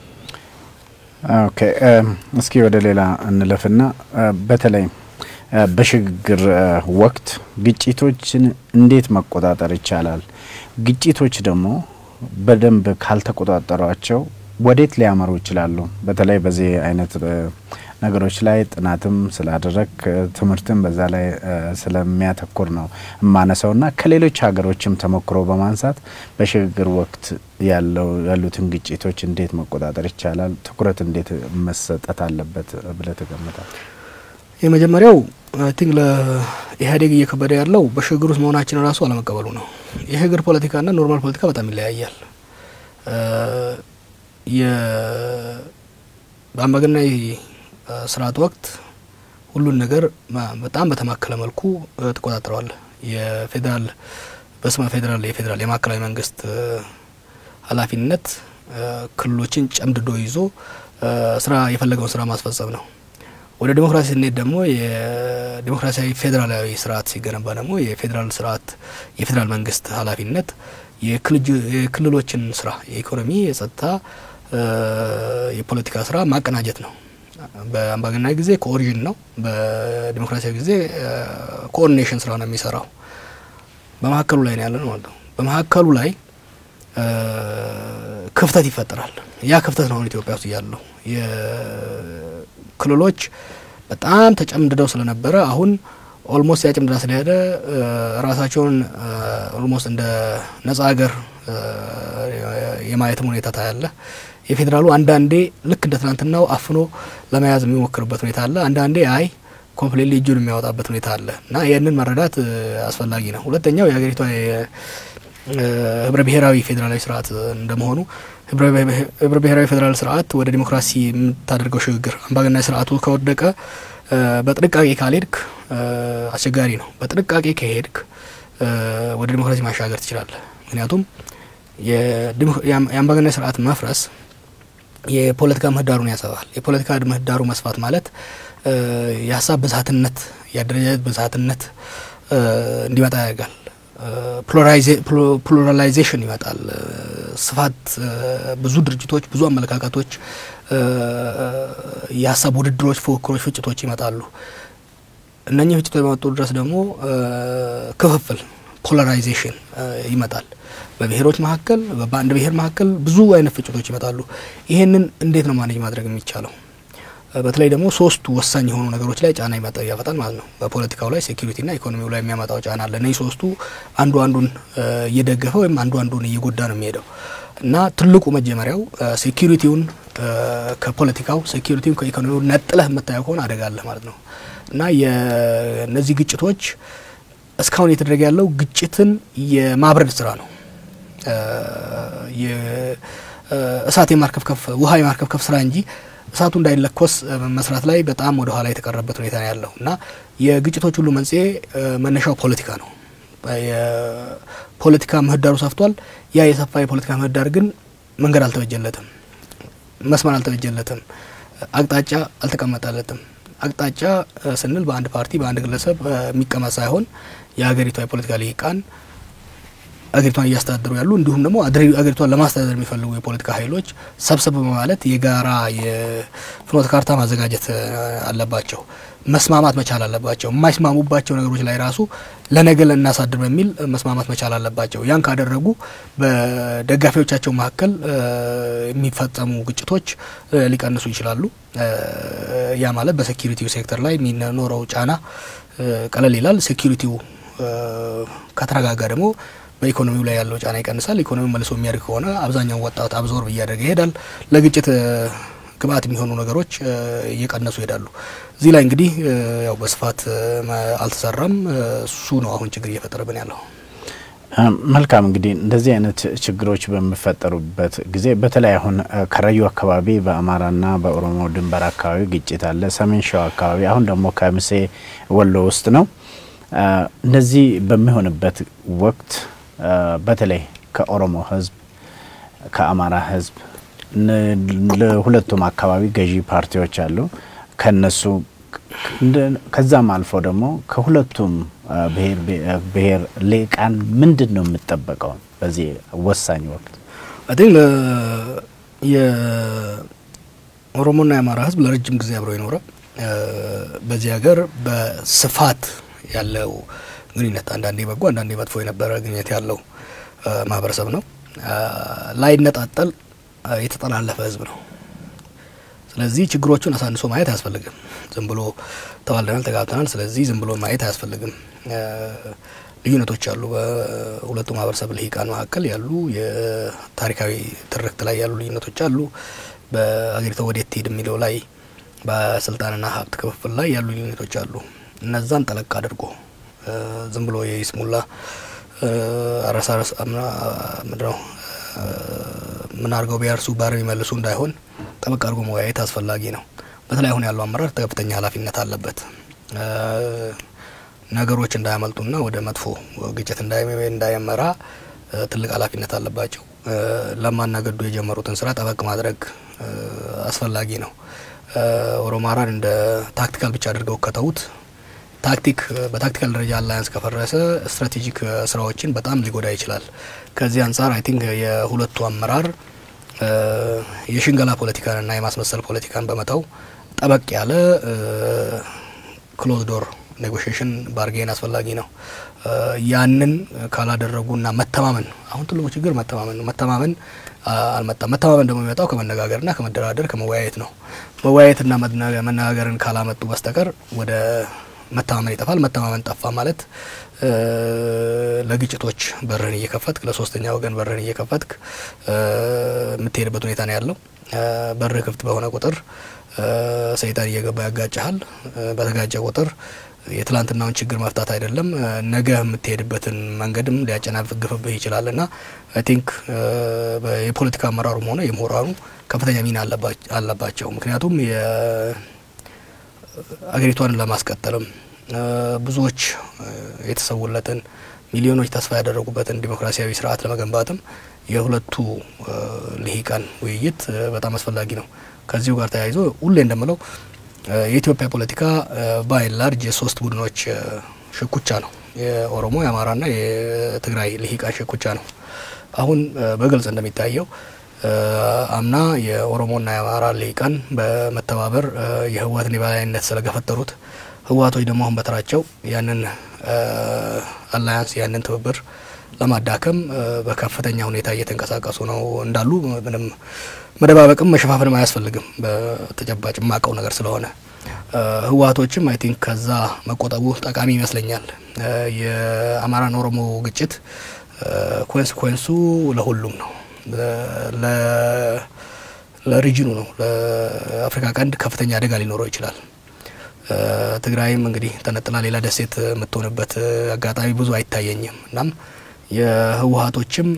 [SPEAKER 1] ኦኬ እስኪ ወደ ሌላ እንለፍና በተለይ በሽግግር ወቅት ግጭቶችን እንዴት መቆጣጠር ይቻላል? ግጭቶች ደግሞ በደንብ ካልተቆጣጠሯቸው ወዴት ሊያመሩ ይችላሉ? በተለይ በዚህ አይነት ነገሮች ላይ ጥናትም ስላደረግ ትምህርትም በዛ ላይ ስለሚያተኩር ነው የማነሳው ና ከሌሎች ሀገሮችም ተሞክሮ በማንሳት በሽግግር ወቅት ያለው ያሉትን ግጭቶች እንዴት መቆጣጠር ይቻላል? ትኩረት እንዴት መሰጠት አለበት ብለህ ትገምታል?
[SPEAKER 2] የመጀመሪያው አይ ቲንክ ለኢህአዴግ እየከበደ ያለው በሽግግር ውስጥ መሆናችን ራሱ አለመቀበሉ ነው። የሽግግር ፖለቲካና ኖርማል ፖለቲካ በጣም ይለያያል። በአምባገነናዊ ስርዓት ወቅት ሁሉን ነገር በጣም በተማከለ መልኩ ትቆጣጠረዋል። የፌዴራል በስመ ፌዴራል የፌዴራል የማዕከላዊ መንግስት ኃላፊነት ክልሎችን ጨምድዶ ይዞ ስራ የፈለገውን ስራ ማስፈጸም ነው። ወደ ዲሞክራሲ ስንሄድ ደግሞ የዲሞክራሲያዊ ፌዴራላዊ ስርዓት ሲገነባ ደግሞ የፌዴራል ስርዓት የፌዴራል መንግስት ኃላፊነት የክልሎችን ስራ የኢኮኖሚ፣ የጸጥታ፣ የፖለቲካ ስራ ማቀናጀት ነው። በአምባገነናዊ ጊዜ ኮኦሪዥን ነው። በዲሞክራሲያዊ ጊዜ ኮኦርዲኔሽን ስራ ነው የሚሰራው። በመካከሉ ላይ ነው ያለ ነው ማለት ነው። በመካከሉ ላይ ክፍተት ይፈጠራል። ያ ክፍተት ነው አሁን ኢትዮጵያ ውስጥ ያለው የክልሎች በጣም ተጨምድደው ስለነበረ አሁን ኦልሞስት ያ ጭምድዳ ስለሄደ ራሳቸውን ኦልሞስት እንደ ነጻ ሀገር የማየትም ሁኔታ ታያለ። የፌዴራሉ አንዳንዴ ልክ እንደ ትናንትናው አፍኖ ለመያዝ የሚሞክርበት ሁኔታ አለ። አንዳንዴ አይ ኮምፕሌትሊ እጁን የሚያወጣበት ሁኔታ አለ እና ይህንን መረዳት አስፈላጊ ነው። ሁለተኛው የሀገሪቷ ህብረ ብሔራዊ ፌዴራላዊ ስርዓት እንደመሆኑ ህብረ ብሔራዊ ፌዴራል ስርዓት ወደ ዲሞክራሲ የምታደርገው ሽግግር አምባገነናዊ ስርዓቱ ከወደቀ በጥንቃቄ ካልሄድክ አስቸጋሪ ነው። በጥንቃቄ ከሄድክ ወደ ዲሞክራሲ ማሻገር ትችላለህ። ምክንያቱም የአምባገነናዊ ስርዓት መፍረስ የፖለቲካ ምህዳሩን ያሰፋል። የፖለቲካ ምህዳሩ መስፋት ማለት የሀሳብ ብዝሃትነት፣ የአደረጃጀት ብዝሃትነት እንዲመጣ ያደርጋል። ፕሉራላይዜሽን ይመጣል። ስፋት፣ ብዙ ድርጅቶች፣ ብዙ አመለካከቶች፣ የሀሳብ ውድድሮች፣ ፉክክሮች፣ ፍጭቶች ይመጣሉ። እነኚህ ፍጭቶች በመጡ ድረስ ደግሞ ክፍፍል ፖላራይዜሽን ይመጣል። በብሔሮች መካከል በአንድ ብሔር መካከል ብዙ አይነት ፍጭቶች ይመጣሉ። ይሄንን እንዴት ነው ማኔጅ ማድረግ የሚቻለው? በተለይ ደግሞ ሶስቱ ወሳኝ የሆኑ ነገሮች ላይ ጫና ይመጣ ያፈጣል ማለት ነው። በፖለቲካው ላይ ሴኩሪቲና ኢኮኖሚው ላይ የሚያመጣው ጫና አለ። እነዚህ ሶስቱ አንዱ አንዱን እየደገፈ ወይም አንዱ አንዱን እየጎዳ ነው የሚሄደው እና ትልቁ መጀመሪያው ሴኩሪቲውን ከፖለቲካው ሴኩሪቲውን ከኢኮኖሚው ነጥለህ የምታየው ከሆነ አደጋ አለ ማለት ነው እና የእነዚህ ግጭቶች እስካሁን እየተደረገ ያለው ግጭትን የማብረድ ስራ ነው። እሳት የማርከፍከፍ ውሃ የማርከፍከፍ ስራ እንጂ እሳቱ እንዳይለኮስ መስራት ላይ በጣም ወደ ኋላ የተቀረበት ሁኔታ ነው ያለው እና የግጭቶች ሁሉ መንስኤ መነሻው ፖለቲካ ነው። የፖለቲካ ምህዳሩ ሰፍቷል። ያ የሰፋ የፖለቲካ ምህዳር ግን መንገድ አልተበጀለትም፣ መስመር አልተበጀለትም፣ አቅጣጫ አልተቀመጠለትም። አቅጣጫ ስንል በአንድ ፓርቲ በአንድ ግለሰብ የሚቀመጥ ሳይሆን የሀገሪቷ የፖለቲካ ልሂቃን አገሪቷን እያስተዳደሩ ያሉ እንዲሁም ደግሞ አገሪቷን ለማስተዳደር የሚፈልጉ የፖለቲካ ኃይሎች ሰብሰብ በማለት የጋራ የፍኖተ ካርታ ማዘጋጀት አለባቸው። መስማማት መቻል አለባቸው። የማይስማሙባቸው ነገሮች ላይ ራሱ ለነገ ልናሳድር በሚል መስማማት መቻል አለባቸው። ያን ካደረጉ በደጋፊዎቻቸው መካከል የሚፈጸሙ ግጭቶች ሊቀንሱ ይችላሉ። ያ ማለት በሴኪሪቲው ሴክተር ላይ የሚኖረው ጫና ቀለል ይላል። ሴኪሪቲው ከተረጋጋ ደግሞ በኢኮኖሚው ላይ ያለው ጫና ይቀንሳል። ኢኮኖሚው መልሶ የሚያድግ ከሆነ አብዛኛው ወጣት አብዞርብ እያደረገ ይሄዳል። ለግጭት ግብአት የሚሆኑ ነገሮች እየቀነሱ ይሄዳሉ። እዚህ ላይ እንግዲህ ያው በስፋት አልተሰራም። እሱ ነው አሁን ችግር እየፈጠረብን ያለው።
[SPEAKER 1] መልካም እንግዲህ እንደዚህ አይነት ችግሮች በሚፈጠሩበት ጊዜ በተለይ አሁን ከረዩ አካባቢ በአማራና በኦሮሞ ድንበር አካባቢ ግጭት አለ። ሰሜን ሸዋ አካባቢ አሁን ደግሞ ከምሴ ወሎ ውስጥ ነው። እንደዚህ በሚሆንበት ወቅት በተለይ ከኦሮሞ ሕዝብ ከአማራ ሕዝብ ለሁለቱም አካባቢ ገዢ ፓርቲዎች አሉ። ከነሱ ከዛም አልፎ ደግሞ ከሁለቱም ብሔር ልሂቃን ምንድን ነው የምጠበቀው በዚህ ወሳኝ ወቅት?
[SPEAKER 2] አይ ቲንክ የኦሮሞና የአማራ ሕዝብ ለረጅም ጊዜ አብረው የኖረ በዚህ ሀገር በስፋት ያለው ግንኙነት አንዳንዴ በጎ አንዳንዴ መጥፎ የነበረ ግንኙነት ያለው ማህበረሰብ ነው። ላይነጣጠል የተጠላለፈ ህዝብ ነው። ስለዚህ ችግሮቹን አሳንሶ ማየት አያስፈልግም። ዝም ብሎ ተዋልደናል፣ ተጋብተናል፣ ስለዚህ ዝም ብሎ ማየት አያስፈልግም። ልዩነቶች አሉ። በሁለቱ ማህበረሰብ ልሂቃን መካከል ያሉ የታሪካዊ ትርክት ላይ ያሉ ልዩነቶች አሉ። በአገሪቷ ወዴት ትሄድ የሚለው ላይ በስልጣንና ሀብት ክፍፍል ላይ ያሉ ልዩነቶች አሉ። እነዛን ጠለቅ አድርጎ ዝም ብሎ የይስሙላ አረሳረስ ምድረው ምን አድርገው ቢያርሱ ባር የሚመልሱ እንዳይሆን ጠበቅ አድርጎ መወያየት አስፈላጊ ነው። በተለይ አሁን ያለው አመራር ከፍተኛ ኃላፊነት አለበት። ነገሮች እንዳያመልጡና ወደ መጥፎ ግጭት እንዳይመራ ትልቅ ኃላፊነት አለባቸው። ለማና ገዱ የጀመሩትን ስራ ጠበቅ ማድረግ አስፈላጊ ነው። ኦሮማራን እንደ ታክቲካል ብቻ አድርገው ከተዉት ታክቲክ በታክቲካል ደረጃ አላያንስ ከፈረሰ ስትራቴጂክ ስራዎችን በጣም ሊጎዳ ይችላል። ከዚህ አንጻር አይ ቲንክ የሁለቱ አመራር የሽንገላ ፖለቲካንና የማስመሰል ፖለቲካን በመተው ጠበቅ ያለ ክሎዝ ዶር ኔጎሽሽን ባርጌን አስፈላጊ ነው። ያንን ካላደረጉና መተማመን አሁን ትልቁ ችግር መተማመን ነው። መተማመን አልመጣም። መተማመን ደግሞ የሚመጣው ከመነጋገርና ከመደራደር ከመወያየት ነው። መወያየትና መነጋገርን ካላመጡ በስተቀር ወደ መተማመን ይጠፋል። መተማመን ጠፋ ማለት ለግጭቶች በርህን እየከፈትክ ለሶስተኛ ወገን በርህን እየከፈትክ የምትሄድበት ሁኔታ ነው ያለው። በርህ ክፍት በሆነ ቁጥር ሰይጣን እየገባ ያጋጭሃል። በተጋጨ ቁጥር የትላንትናውን ችግር መፍታት አይደለም ነገ የምትሄድበትን መንገድም ሊያጨናግፍብህ ይችላል እና አይ ቲንክ የፖለቲካ አመራሩም ሆነ የምሁራኑ ከፍተኛ ሚና አለባቸው። ምክንያቱም አገሪቷን ለማስቀጠልም ብዙዎች የተሰውለትን ሚሊዮኖች ተስፋ ያደረጉበትን ዲሞክራሲያዊ ስርዓት ለመገንባትም የሁለቱ ልሂቃን ውይይት በጣም አስፈላጊ ነው። ከዚሁ ጋር ተያይዞ ሁሌ እንደምለው የኢትዮጵያ ፖለቲካ ባይ ላርጅ የሶስት ቡድኖች ሽኩቻ ነው። የኦሮሞ የአማራና የትግራይ ልሂቃን ሽኩቻ ነው። አሁን በግልጽ እንደሚታየው አምና የኦሮሞና የአማራ ልሂቃን በመተባበር የህወሓትን የበላይነት ስለገፈጠሩት ህወሓቶች ደግሞ አሁን በተራቸው ያንን አላያንስ ያንን ትብብር ለማዳከም በከፍተኛ ሁኔታ እየተንቀሳቀሱ ነው እንዳሉ ምንም መደባበቅም መሸፋፈንም አያስፈልግም። በተጨባጭ የማውቀው ነገር ስለሆነ ህወሓቶችም አይ ቲንክ ከዛ መቆጠቡ ጠቃሚ ይመስለኛል። የአማራን ኦሮሞ ግጭት ኮንስኮንሱ ለሁሉም ነው፣ ለሪጅኑ ነው። ለአፍሪካ ቀንድ ከፍተኛ አደጋ ሊኖረው ይችላል። ትግራይም እንግዲህ ተነጥላ ሌላ ደሴት የምትሆንበት አጋጣሚ ብዙ አይታየኝም። እናም የህወሓቶችም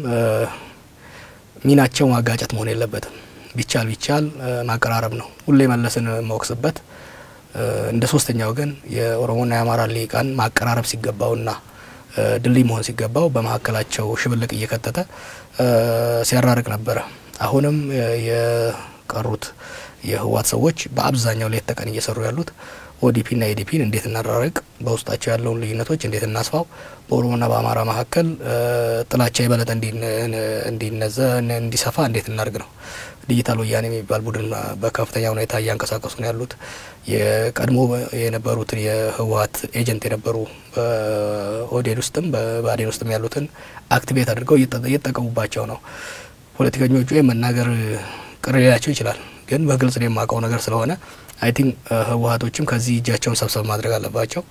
[SPEAKER 2] ሚናቸው ማጋጨት መሆን የለበትም። ቢቻል ቢቻል ማቀራረብ ነው። ሁሌ መለስን መወቅስበት እንደ ሶስተኛ ወገን የኦሮሞና የአማራ ልሂቃን ማቀራረብ ሲገባውና ድልድይ መሆን ሲገባው በመካከላቸው ሽብልቅ እየከተተ ሲያራርቅ ነበረ። አሁንም የቀሩት የህወሓት ሰዎች በአብዛኛው ሌት ተቀን እየሰሩ ያሉት ኦዲፒና ኤዲፒን እንዴት እናራርቅ፣ በውስጣቸው ያለውን ልዩነቶች እንዴት እናስፋው፣ በኦሮሞና በአማራ መካከል ጥላቻ የበለጠ እንዲነዘ እንዲሰፋ እንዴት እናርግ ነው። ዲጂታል ወያኔ የሚባል ቡድን በከፍተኛ ሁኔታ እያንቀሳቀሱ ነው ያሉት። የቀድሞ የነበሩትን የህወሓት ኤጀንት የነበሩ በኦህዴድ ውስጥም በብአዴን ውስጥም ያሉትን አክቲቬት አድርገው እየተጠቀሙባቸው ነው። ፖለቲከኞቹ መናገር ቅር ሊላቸው ይችላል፣ ግን በግልጽ የማውቀው ነገር ስለሆነ አይ ቲንክ ህወሓቶችም ከዚህ እጃቸውን ሰብሰብ ማድረግ አለባቸው።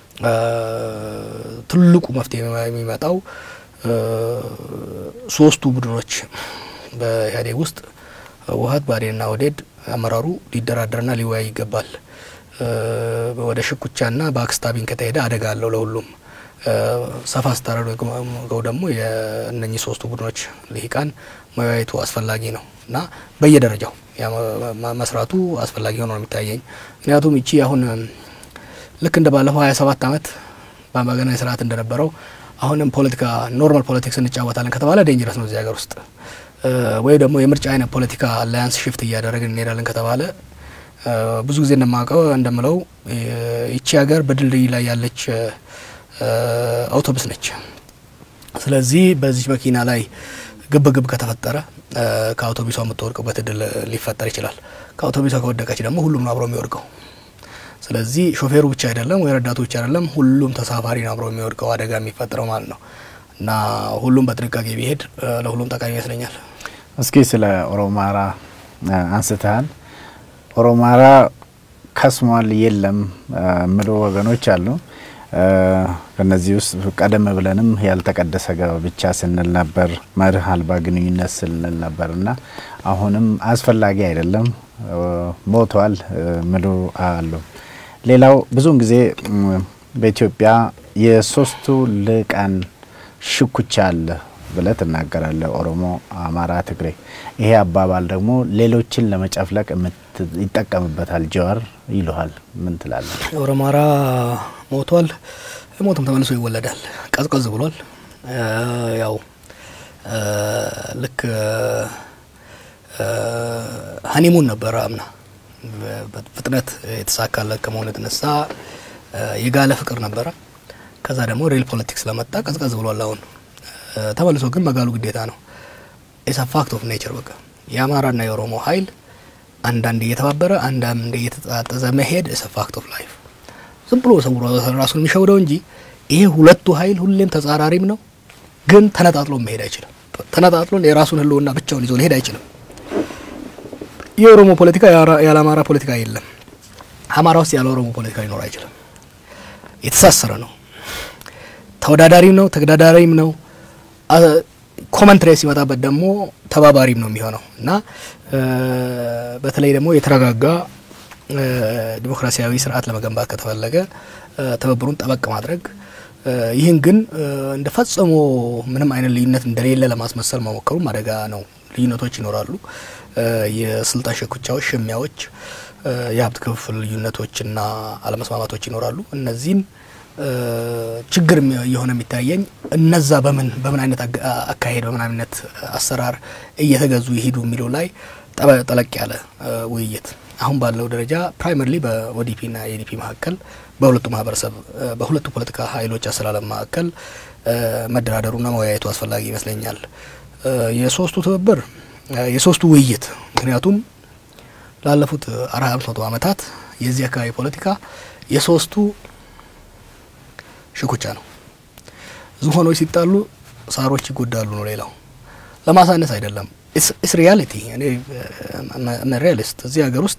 [SPEAKER 2] ትልቁ መፍትሄ የሚመጣው ሶስቱ ቡድኖች በኢህአዴግ ውስጥ ህወሓት፣ ብአዴንና ኦህዴድ አመራሩ ሊደራደርና ሊወያይ ይገባል። ወደ ሽኩቻና ባክስታቢንግ ከተሄደ አደጋ አለው ለሁሉም። ሰፋ ስታደርገው ደግሞ የእነኚህ ሶስቱ ቡድኖች ልሂቃን መወያየቱ አስፈላጊ ነው እና በየደረጃው መስራቱ አስፈላጊ ሆኖ ነው የሚታየኝ። ምክንያቱም ይቺ አሁን ልክ እንደ ባለፈው ሀያ ሰባት አመት በአምባገነን ስርዓት እንደነበረው አሁንም ፖለቲካ ኖርማል ፖለቲክስ እንጫወታለን ከተባለ ዴንጀረስ ነው እዚህ ሀገር ውስጥ ወይ ደግሞ የምርጫ አይነት ፖለቲካ አላያንስ ሽፍት እያደረግን እንሄዳለን ከተባለ ብዙ ጊዜ እንደማውቀው እንደምለው ይቺ ሀገር በድልድይ ላይ ያለች አውቶቡስ ነች። ስለዚህ በዚህ መኪና ላይ ግብ ግብ ከተፈጠረ ከአውቶቡሷ የምትወድቅበት እድል ሊፈጠር ይችላል። ከአውቶቡሷ ከወደቀች ደግሞ ሁሉም ነው አብሮ የሚወድቀው። ስለዚህ ሾፌሩ ብቻ አይደለም ወይ ረዳቱ ብቻ አይደለም፣ ሁሉም ተሳፋሪ ነው አብሮ የሚወድቀው አደጋ የሚፈጠረው ማለት ነው። እና ሁሉም በጥንቃቄ ቢሄድ ለሁሉም ጠቃሚ ይመስለኛል።
[SPEAKER 1] እስኪ ስለ ኦሮማራ አንስተሃል። ኦሮማራ ከስሟል የለም ምሎ ወገኖች አሉ። ከነዚህ ውስጥ ቀደም ብለንም ያልተቀደሰ ጋብቻ ስንል ነበር፣ መርህ አልባ ግንኙነት ስንል ነበር እና አሁንም አስፈላጊ አይደለም ሞቷል ምሉ አሉ። ሌላው ብዙውን ጊዜ በኢትዮጵያ የሶስቱ ልቃን ሽኩቻ አለ ብለህ ትናገራለህ። ኦሮሞ፣ አማራ፣ ትግሬ። ይሄ አባባል ደግሞ ሌሎችን ለመጨፍለቅ ይጠቀምበታል። ጀዋር ይሉሃል። ምን ትላለህ?
[SPEAKER 2] ኦሮማራ ሞቷል፣ ሞትም ተመልሶ ይወለዳል። ቀዝቀዝ ብሏል። ያው ልክ ሀኒሙን ነበረ አምና በፍጥነት የተሳካለት ከመሆኑ የተነሳ የጋለ ፍቅር ነበረ። ከዛ ደግሞ ሪል ፖለቲክስ ስለመጣ ቀዝቀዝ ብሏል። አሁን ተመልሶ ግን መጋሉ ግዴታ ነው። ኢትስ ፋክት ኦፍ ኔቸር። በቃ የአማራና የኦሮሞ ኃይል አንዳንድ እየተባበረ አንዳንድ እየተጣጠዘ መሄድ ኢትስ ፋክት ኦፍ ላይፍ። ዝም ብሎ ሰው ራሱን የሚሸውደው እንጂ ይሄ ሁለቱ ኃይል ሁሌም ተጻራሪም ነው፣ ግን ተነጣጥሎ መሄድ አይችልም። ተነጣጥሎ የራሱን ህልውና ብቻውን ይዞ ሊሄድ አይችልም። የኦሮሞ ፖለቲካ ያለ አማራ ፖለቲካ የለም። አማራ ውስጥ ያለ ኦሮሞ ፖለቲካ ሊኖር አይችልም። የተሳሰረ ነው። ተወዳዳሪም ነው፣ ተገዳዳሪም ነው። ኮመንትሬት ሲመጣበት ደግሞ ተባባሪም ነው የሚሆነው እና በተለይ ደግሞ የተረጋጋ ዲሞክራሲያዊ ስርዓት ለመገንባት ከተፈለገ ትብብሩን ጠበቅ ማድረግ ይህን ግን እንደ ፈጽሞ ምንም አይነት ልዩነት እንደሌለ ለማስመሰል መሞከሩም አደጋ ነው። ልዩነቶች ይኖራሉ። የስልጣን ሽኩቻዎች፣ ሽሚያዎች፣ የሀብት ክፍፍል ልዩነቶችና አለመስማማቶች ይኖራሉ። እነዚህን ችግር የሆነ የሚታየኝ እነዛ በምን በምን አይነት አካሄድ በምን አይነት አሰራር እየተገዙ ይሄዱ የሚለው ላይ ጠለቅ ያለ ውይይት አሁን ባለው ደረጃ ፕራይመሪሊ በኦዲፒና ኤዲፒ መካከል በሁለቱ ማህበረሰብ በሁለቱ ፖለቲካ ኃይሎች አሰላለም መካከል መደራደሩና መወያየቱ አስፈላጊ ይመስለኛል። የሶስቱ ትብብር የሶስቱ ውይይት ምክንያቱም ላለፉት አራት አምስት መቶ ዓመታት የዚህ አካባቢ ፖለቲካ የሶስቱ ሽኩቻ ነው። ዝሆኖች ሲጣሉ ሳሮች ይጎዳሉ ነው። ሌላው ለማሳነስ አይደለም። ኢስ ሪያሊቲ እኔ ሪያሊስት እዚህ ሀገር ውስጥ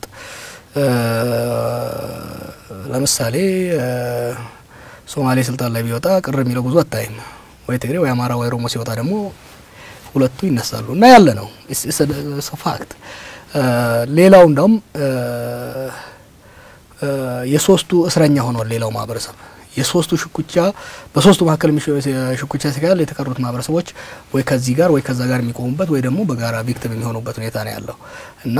[SPEAKER 2] ለምሳሌ ሶማሌ ስልጣን ላይ ቢወጣ ቅር የሚለው ብዙ አታይም። ወይ ትግሬ ወይ አማራ ወይ ኦሮሞ ሲወጣ ደግሞ ሁለቱ ይነሳሉ እና ያለ ነው ፋክት። ሌላው እንዳውም የሶስቱ እስረኛ ሆኗል። ሌላው ማህበረሰብ የሶስቱ ሽኩቻ በሶስቱ መካከል ሽኩቻ ሲካል የተቀሩት ማህበረሰቦች ወይ ከዚህ ጋር ወይ ከዛ ጋር የሚቆሙበት ወይ ደግሞ በጋራ ቪክቲም የሚሆኑበት ሁኔታ ነው ያለው እና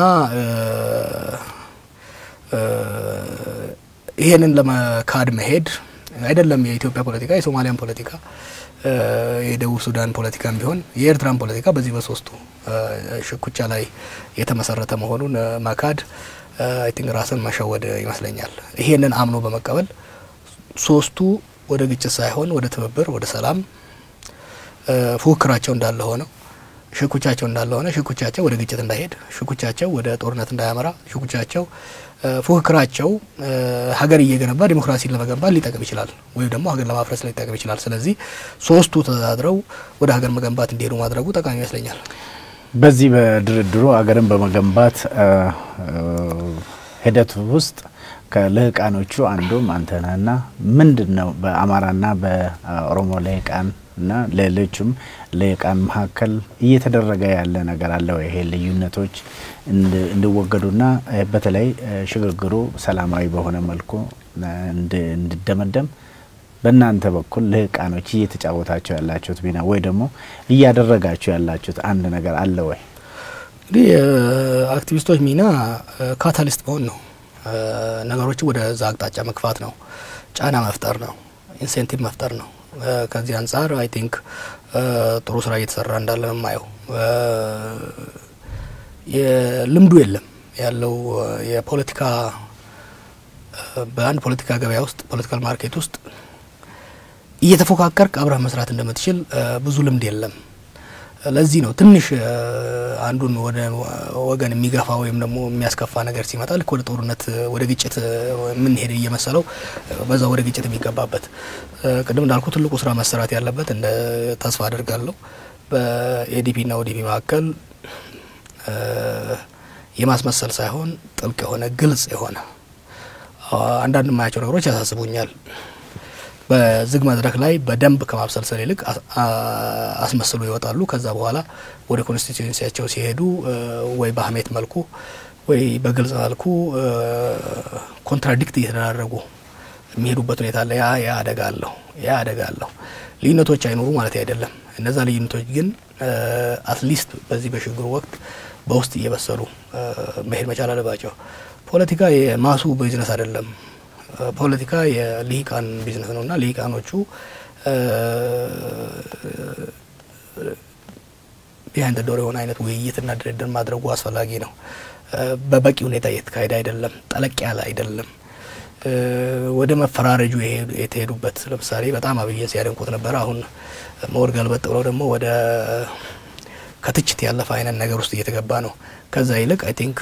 [SPEAKER 2] ይሄንን ለመካድ መሄድ አይደለም የኢትዮጵያ ፖለቲካ፣ የሶማሊያን ፖለቲካ፣ የደቡብ ሱዳን ፖለቲካም ቢሆን የኤርትራን ፖለቲካ በዚህ በሶስቱ ሽኩቻ ላይ የተመሰረተ መሆኑን መካድ አይ ቲንክ ራስን መሸወድ ይመስለኛል። ይሄንን አምኖ በመቀበል ሶስቱ ወደ ግጭት ሳይሆን ወደ ትብብር፣ ወደ ሰላም ፉክክራቸው እንዳለ ሆነው ሽኩቻቸው እንዳለ ሆነ ሽኩቻቸው ወደ ግጭት እንዳይሄድ፣ ሽኩቻቸው ወደ ጦርነት እንዳያመራ፣ ሽኩቻቸው ፉክክራቸው ሀገር እየገነባ ዲሞክራሲን ለመገንባት ሊጠቅም ይችላል፣ ወይም ደግሞ ሀገር ለማፍረስ ሊጠቅም ይችላል። ስለዚህ ሶስቱ ተዛድረው ወደ ሀገር መገንባት እንዲሄዱ ማድረጉ ጠቃሚ ይመስለኛል።
[SPEAKER 1] በዚህ በድርድሩ ሀገርን በመገንባት ሂደት ውስጥ ከልህቃኖቹ አንዱም አንተ ነህና ምንድን ነው በአማራና በኦሮሞ ልህቃን እና ሌሎችም ልህቃን መካከል እየተደረገ ያለ ነገር አለ ወይ? ይሄ ልዩነቶች እንዲወገዱና በተለይ ሽግግሩ ሰላማዊ በሆነ መልኩ እንዲደመደም በእናንተ በኩል ልህቃኖች እየተጫወታቸው ያላችሁት ሚና ወይ ደግሞ እያደረጋችሁ ያላችሁት አንድ ነገር አለ ወይ?
[SPEAKER 2] እንግዲህ የአክቲቪስቶች ሚና ካታሊስት መሆን ነው። ነገሮችን ወደ ዛ አቅጣጫ መግፋት ነው። ጫና መፍጠር ነው። ኢንሴንቲቭ መፍጠር ነው። ከዚህ አንጻር አይ ቲንክ ጥሩ ስራ እየተሰራ እንዳለ ነው የማየው። የልምዱ የለም ያለው የፖለቲካ በአንድ ፖለቲካ ገበያ ውስጥ ፖለቲካል ማርኬት ውስጥ እየተፎካከርክ አብረህ መስራት እንደምትችል ብዙ ልምድ የለም። ለዚህ ነው ትንሽ አንዱን ወደ ወገን የሚገፋ ወይም ደግሞ የሚያስከፋ ነገር ሲመጣ ልክ ወደ ጦርነት ወደ ግጭት የምንሄድ እየመሰለው በዛ ወደ ግጭት የሚገባበት። ቅድም እንዳልኩ ትልቁ ስራ መሰራት ያለበት እንደ ተስፋ አድርጋለሁ በኤዲፒና ኦዲፒ መካከል የማስመሰል ሳይሆን ጥልቅ የሆነ ግልጽ የሆነ አንዳንድ የማያቸው ነገሮች ያሳስቡኛል። በዝግ መድረክ ላይ በደንብ ከማብሰልሰል ይልቅ አስመስሎ ይወጣሉ። ከዛ በኋላ ወደ ኮንስቲትዩንሲያቸው ሲሄዱ ወይ በሀሜት መልኩ ወይ በግልጽ መልኩ ኮንትራዲክት እየተደራረጉ የሚሄዱበት ሁኔታ አለ። ያ ያ አደጋ አለሁ ያ አደጋ አለሁ። ልዩነቶች አይኖሩ ማለት አይደለም። እነዛ ልዩነቶች ግን አትሊስት በዚህ በሽግግሩ ወቅት በውስጥ እየበሰሉ መሄድ መቻል አለባቸው። ፖለቲካ የማሱ ቢዝነስ አይደለም። ፖለቲካ የልሂቃን ቢዝነስ ነው እና ልሂቃኖቹ ቢሃይንድ ዶር የሆነ አይነት ውይይትና ድርድር ማድረጉ አስፈላጊ ነው። በበቂ ሁኔታ እየተካሄደ አይደለም። ጠለቅ ያለ አይደለም። ወደ መፈራረጁ የተሄዱበት ለምሳሌ በጣም አብይን ሲያደንቁት ነበር። አሁን መወር ገልበጥ ብለው ደግሞ ወደ ከትችት ያለፈ አይነት ነገር ውስጥ እየተገባ ነው። ከዛ ይልቅ አይ ቲንክ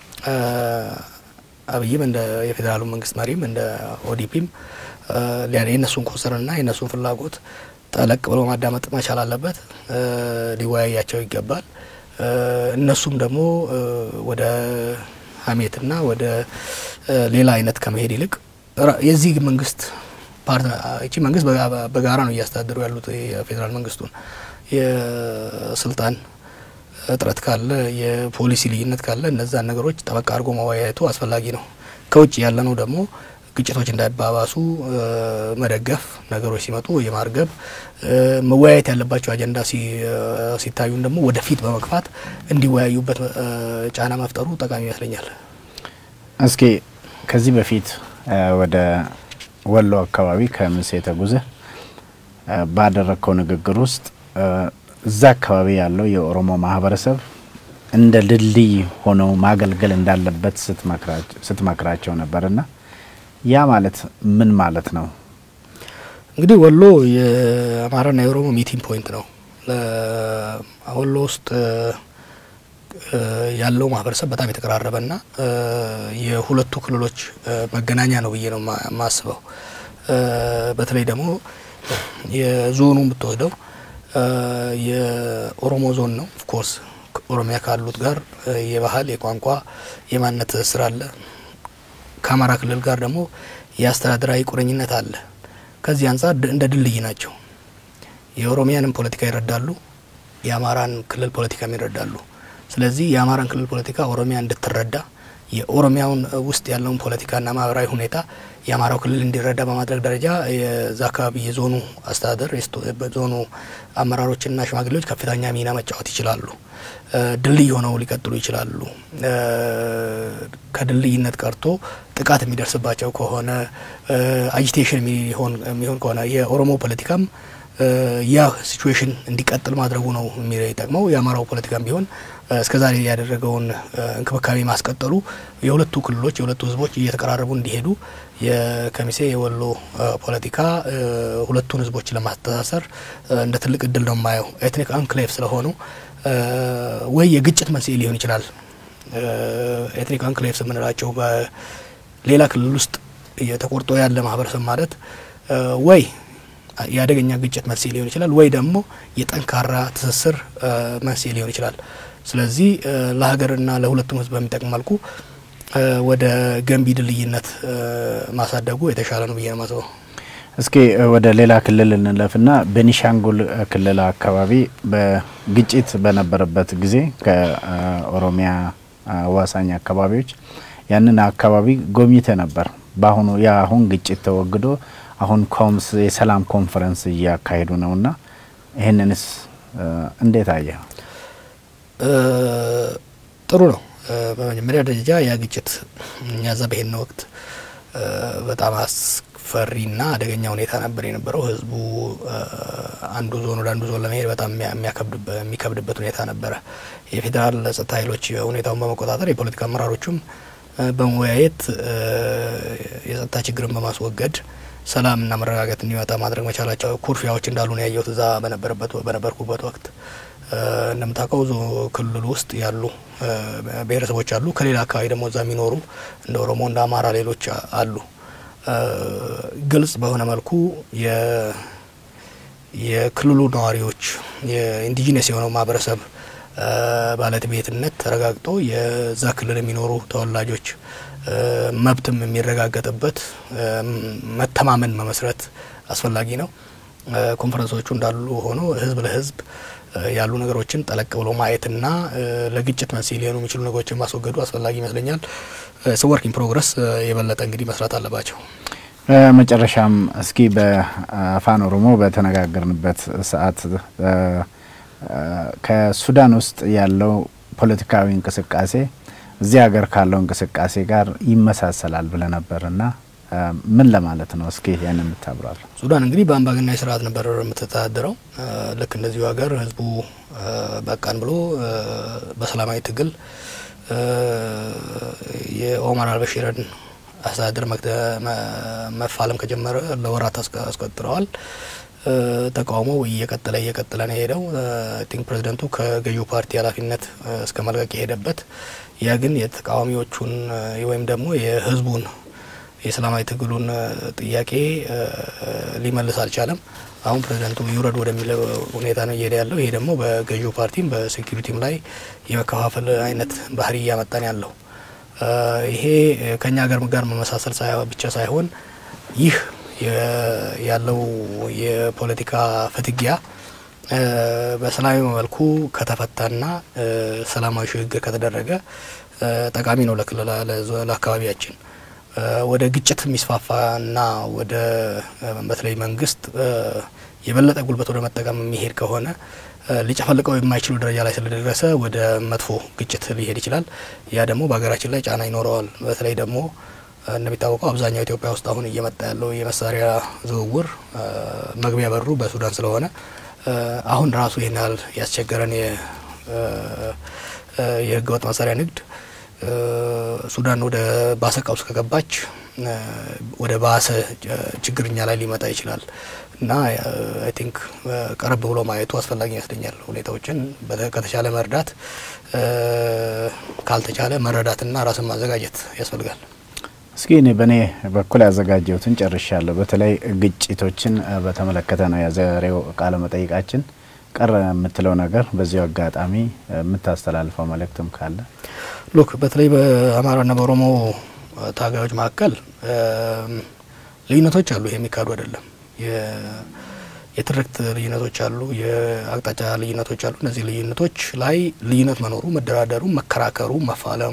[SPEAKER 2] አብይም እንደ የፌዴራሉ መንግስት መሪም እንደ ኦዲፒም የእነሱን ኮንሰርንና የእነሱን ፍላጎት ጠለቅ ብሎ ማዳመጥ መቻል አለበት። ሊወያያቸው ይገባል። እነሱም ደግሞ ወደ ሀሜትና ወደ ሌላ አይነት ከመሄድ ይልቅ የዚህ መንግስት ይቺ መንግስት በጋራ ነው እያስተዳደሩ ያሉት የፌዴራል መንግስቱን የስልጣን እጥረት ካለ የፖሊሲ ልዩነት ካለ እነዛን ነገሮች ጠበቅ አድርጎ መወያየቱ አስፈላጊ ነው። ከውጭ ያለ ነው ደግሞ ግጭቶች እንዳይባባሱ መደገፍ፣ ነገሮች ሲመጡ የማርገብ መወያየት ያለባቸው አጀንዳ ሲታዩን ደግሞ ወደፊት በመግፋት እንዲወያዩበት ጫና መፍጠሩ ጠቃሚ ይመስለኛል።
[SPEAKER 1] እስኪ ከዚህ በፊት ወደ ወሎ አካባቢ ከምሴ ተጉዘ ባደረግከው ንግግር ውስጥ እዛ አካባቢ ያለው የኦሮሞ ማህበረሰብ እንደ ድልድይ ሆነው ማገልገል እንዳለበት ስትመክራቸው ነበር እና ያ ማለት ምን ማለት ነው?
[SPEAKER 2] እንግዲህ ወሎ የአማራና የኦሮሞ ሚቲንግ ፖይንት ነው። ወሎ ውስጥ ያለው ማህበረሰብ በጣም የተቀራረበና የሁለቱ ክልሎች መገናኛ ነው ብዬ ነው የማስበው። በተለይ ደግሞ የዞኑ የምትወስደው የኦሮሞ ዞን ነው። ኦፍኮርስ ኦሮሚያ ካሉት ጋር የባህል የቋንቋ የማንነት ትስስር አለ። ከአማራ ክልል ጋር ደግሞ የአስተዳደራዊ ቁርኝነት አለ። ከዚህ አንጻር እንደ ድልድይ ናቸው። የኦሮሚያንም ፖለቲካ ይረዳሉ፣ የአማራን ክልል ፖለቲካም ይረዳሉ። ስለዚህ የአማራን ክልል ፖለቲካ ኦሮሚያ እንድትረዳ የኦሮሚያውን ውስጥ ያለውን ፖለቲካና ማህበራዊ ሁኔታ የአማራው ክልል እንዲረዳ በማድረግ ደረጃ የዛ አካባቢ የዞኑ አስተዳደር በዞኑ አመራሮችና ሽማግሌዎች ከፍተኛ ሚና መጫወት ይችላሉ። ድልድይ ሆነው ሊቀጥሉ ይችላሉ። ከድልድይነት ቀርቶ ጥቃት የሚደርስባቸው ከሆነ አጂቴሽን የሚሆን ከሆነ የኦሮሞ ፖለቲካም ያ ሲቹዌሽን እንዲቀጥል ማድረጉ ነው የሚጠቅመው። የአማራው ፖለቲካም ቢሆን እስከዛሬ ያደረገውን እንክብካቤ ማስቀጠሉ የሁለቱ ክልሎች የሁለቱ ሕዝቦች እየተቀራረቡ እንዲሄዱ የከሚሴ የወሎ ፖለቲካ ሁለቱን ሕዝቦች ለማስተሳሰር እንደ ትልቅ እድል ነው የማየው። ኤትኒክ አንክሌቭ ስለሆኑ ወይ የግጭት መንስኤ ሊሆን ይችላል። ኤትኒክ አንክሌቭስ የምንላቸው በሌላ ክልል ውስጥ ተቆርጦ ያለ ማህበረሰብ ማለት ወይ የአደገኛ ግጭት መንስኤ ሊሆን ይችላል፣ ወይ ደግሞ የጠንካራ ትስስር መንስኤ ሊሆን ይችላል። ስለዚህ ለሀገርና ለሁለቱም ህዝብ በሚጠቅም መልኩ ወደ ገንቢ ድልድይነት ማሳደጉ የተሻለ ነው ብዬ ነው ማስበው።
[SPEAKER 1] እስኪ ወደ ሌላ ክልል እንለፍና ቤኒሻንጉል ክልል አካባቢ በግጭት በነበረበት ጊዜ ከኦሮሚያ አዋሳኝ አካባቢዎች ያንን አካባቢ ጎብኝተ ነበር። በአሁኑ የአሁን ግጭት ተወግዶ አሁን ኮምስ የሰላም ኮንፈረንስ እያካሄዱ ነውና ይህንንስ እንዴት አየ?
[SPEAKER 2] ጥሩ ነው። በመጀመሪያ ደረጃ ያ ግጭት እኛ እዛ በሄድን ወቅት በጣም አስፈሪና አደገኛ ሁኔታ ነበር የነበረው። ህዝቡ አንዱ ዞን ወደ አንዱ ዞን ለመሄድ በጣም የሚከብድበት ሁኔታ ነበረ። የፌዴራል ጸጥታ ኃይሎች ሁኔታውን በመቆጣጠር የፖለቲካ አመራሮቹም በመወያየት የጸጥታ ችግርን በማስወገድ ሰላምና መረጋጋት እንዲመጣ ማድረግ መቻላቸው ኩርፊያዎች እንዳሉ ነው ያየሁት እዛ በነበረበት በነበርኩበት ወቅት። እንደምታውቀው ዞ ክልል ውስጥ ያሉ ብሔረሰቦች አሉ። ከሌላ አካባቢ ደግሞ እዛ የሚኖሩ እንደ ኦሮሞ፣ እንደ አማራ ሌሎች አሉ። ግልጽ በሆነ መልኩ የክልሉ ነዋሪዎች የኢንዲጂነስ የሆነው ማህበረሰብ ባለቤትነት ተረጋግጦ የዛ ክልል የሚኖሩ ተወላጆች መብትም የሚረጋገጥበት መተማመን መመስረት አስፈላጊ ነው። ኮንፈረንሶቹ እንዳሉ ሆኖ ህዝብ ለህዝብ ያሉ ነገሮችን ጠለቅ ብሎ ማየትና ለግጭት መንስኤ ሊሆኑ የሚችሉ ነገሮችን ማስወገዱ አስፈላጊ ይመስለኛል። ስወርክ ኢን ፕሮግረስ የበለጠ እንግዲህ መስራት አለባቸው።
[SPEAKER 1] መጨረሻም እስኪ በአፋን ኦሮሞ በተነጋገርንበት ሰዓት ከሱዳን ውስጥ ያለው ፖለቲካዊ እንቅስቃሴ እዚህ ሀገር ካለው እንቅስቃሴ ጋር ይመሳሰላል ብለ ነበርና ምን ለማለት ነው? እስኪ ያን የምታብራል።
[SPEAKER 2] ሱዳን እንግዲህ በአምባገናዊ ስርዓት ነበር የምትተዳደረው። ልክ እንደዚሁ ሀገር ህዝቡ በቃን ብሎ በሰላማዊ ትግል የኦማር አልበሺርን አስተዳደር መፋለም ከጀመረ ለወራት አስቆጥረዋል። ተቃውሞው እየቀጠለ እየቀጠለ ነው የሄደው። ቲንክ ፕሬዚደንቱ ከገዢው ፓርቲ ኃላፊነት እስከ መልቀቅ የሄደበት ያ ግን የተቃዋሚዎቹን ወይም ደግሞ የህዝቡን የሰላማዊ ትግሉን ጥያቄ ሊመልስ አልቻለም። አሁን ፕሬዚደንቱ ይውረድ ወደሚለው ሁኔታ ነው እየሄደ ያለው። ይሄ ደግሞ በገዢው ፓርቲም በሴኪሪቲም ላይ የመከፋፈል አይነት ባህሪ እያመጣን ያለው ይሄ ከኛ ሀገር ጋር መመሳሰል ብቻ ሳይሆን ይህ ያለው የፖለቲካ ፍትጊያ በሰላማዊ መልኩ ከተፈታና ሰላማዊ ሽግግር ከተደረገ ጠቃሚ ነው ለክልል ለአካባቢያችን። ወደ ግጭት የሚስፋፋና ወደ በተለይ መንግስት የበለጠ ጉልበት ወደ መጠቀም የሚሄድ ከሆነ ሊጨፈልቀው የማይችሉ ደረጃ ላይ ስለደረሰ ወደ መጥፎ ግጭት ሊሄድ ይችላል። ያ ደግሞ በሀገራችን ላይ ጫና ይኖረዋል። በተለይ ደግሞ እንደሚታወቀው አብዛኛው ኢትዮጵያ ውስጥ አሁን እየመጣ ያለው የመሳሪያ ዝውውር መግቢያ በሩ በሱዳን ስለሆነ አሁን ራሱ ይህን ያህል ያስቸገረን የህገወጥ መሳሪያ ንግድ ሱዳን ወደ ባሰ ቀውስ ከገባች ወደ ባሰ ችግርኛ ላይ ሊመጣ ይችላል እና አይ ቲንክ ቀረብ ብሎ ማየቱ አስፈላጊ ይመስለኛል። ሁኔታዎችን ከተቻለ መርዳት፣ ካልተቻለ መረዳትና ራስን ማዘጋጀት ያስፈልጋል።
[SPEAKER 1] እስኪ እኔ በእኔ በኩል ያዘጋጀሁትን ጨርሻለሁ። በተለይ ግጭቶችን በተመለከተ ነው የዛሬው ቃለ መጠይቃችን። ቀረ የምትለው ነገር በዚሁ አጋጣሚ የምታስተላልፈው መልእክትም ካለ?
[SPEAKER 2] ሉክ በተለይ በአማራና በኦሮሞ ታጋዮች መካከል ልዩነቶች አሉ። ይሄ የሚካዱ አይደለም። የትርክት ልዩነቶች አሉ፣ የአቅጣጫ ልዩነቶች አሉ። እነዚህ ልዩነቶች ላይ ልዩነት መኖሩ፣ መደራደሩ፣ መከራከሩ፣ መፋለሙ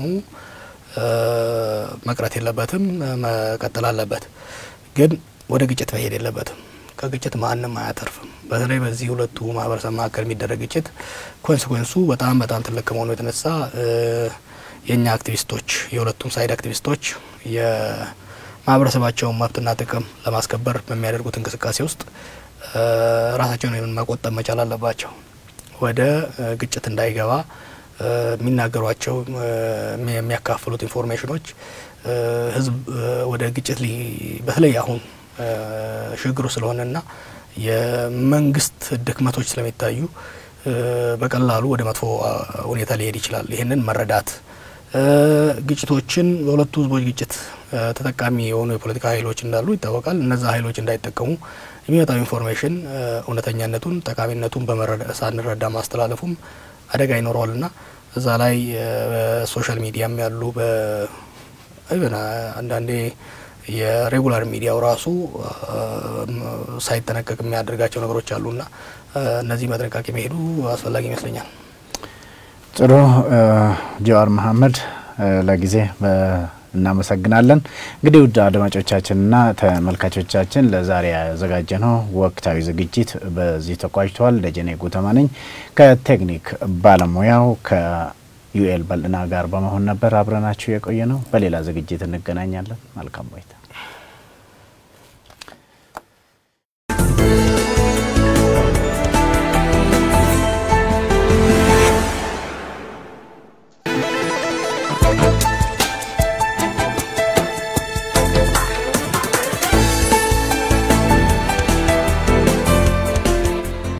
[SPEAKER 2] መቅረት የለበትም፣ መቀጠል አለበት። ግን ወደ ግጭት መሄድ የለበትም። ከግጭት ማንም አያተርፍም። በተለይ በዚህ ሁለቱ ማህበረሰብ መካከል የሚደረግ ግጭት ኮንስኮንሱ በጣም በጣም ትልቅ ከመሆኑ የተነሳ የእኛ አክቲቪስቶች የሁለቱም ሳይድ አክቲቪስቶች የማህበረሰባቸውን መብትና ጥቅም ለማስከበር በሚያደርጉት እንቅስቃሴ ውስጥ ራሳቸውን መቆጠብ መቻል አለባቸው። ወደ ግጭት እንዳይገባ የሚናገሯቸው የሚያካፍሉት ኢንፎርሜሽኖች ህዝብ ወደ ግጭት በተለይ አሁን ሽግግሩ ስለሆነና የመንግስት ድክመቶች ስለሚታዩ በቀላሉ ወደ መጥፎ ሁኔታ ሊሄድ ይችላል። ይህንን መረዳት ግጭቶችን በሁለቱ ህዝቦች ግጭት ተጠቃሚ የሆኑ የፖለቲካ ኃይሎች እንዳሉ ይታወቃል። እነዛ ኃይሎች እንዳይጠቀሙ የሚመጣው ኢንፎርሜሽን እውነተኛነቱን፣ ጠቃሚነቱን ሳንረዳ ማስተላለፉም አደጋ ይኖረዋልና እዛ ላይ በሶሻል ሚዲያም ያሉ አንዳንዴ የሬጉላር ሚዲያው ራሱ ሳይጠነቀቅ የሚያደርጋቸው ነገሮች አሉና እነዚህ መጥንቃቄ መሄዱ አስፈላጊ ይመስለኛል።
[SPEAKER 1] ጥሩ ጀዋር መሀመድ ለጊዜ እናመሰግናለን። እንግዲህ ውድ አድማጮቻችንና ተመልካቾቻችን ለዛሬ ያዘጋጀነው ወቅታዊ ዝግጅት በዚህ ተቋጭተዋል። ደጀኔ ጉተማ ነኝ ከቴክኒክ ባለሙያው ከዩኤል በልና ጋር በመሆን ነበር አብረናችሁ የቆየ ነው። በሌላ ዝግጅት እንገናኛለን። መልካም ቆይታ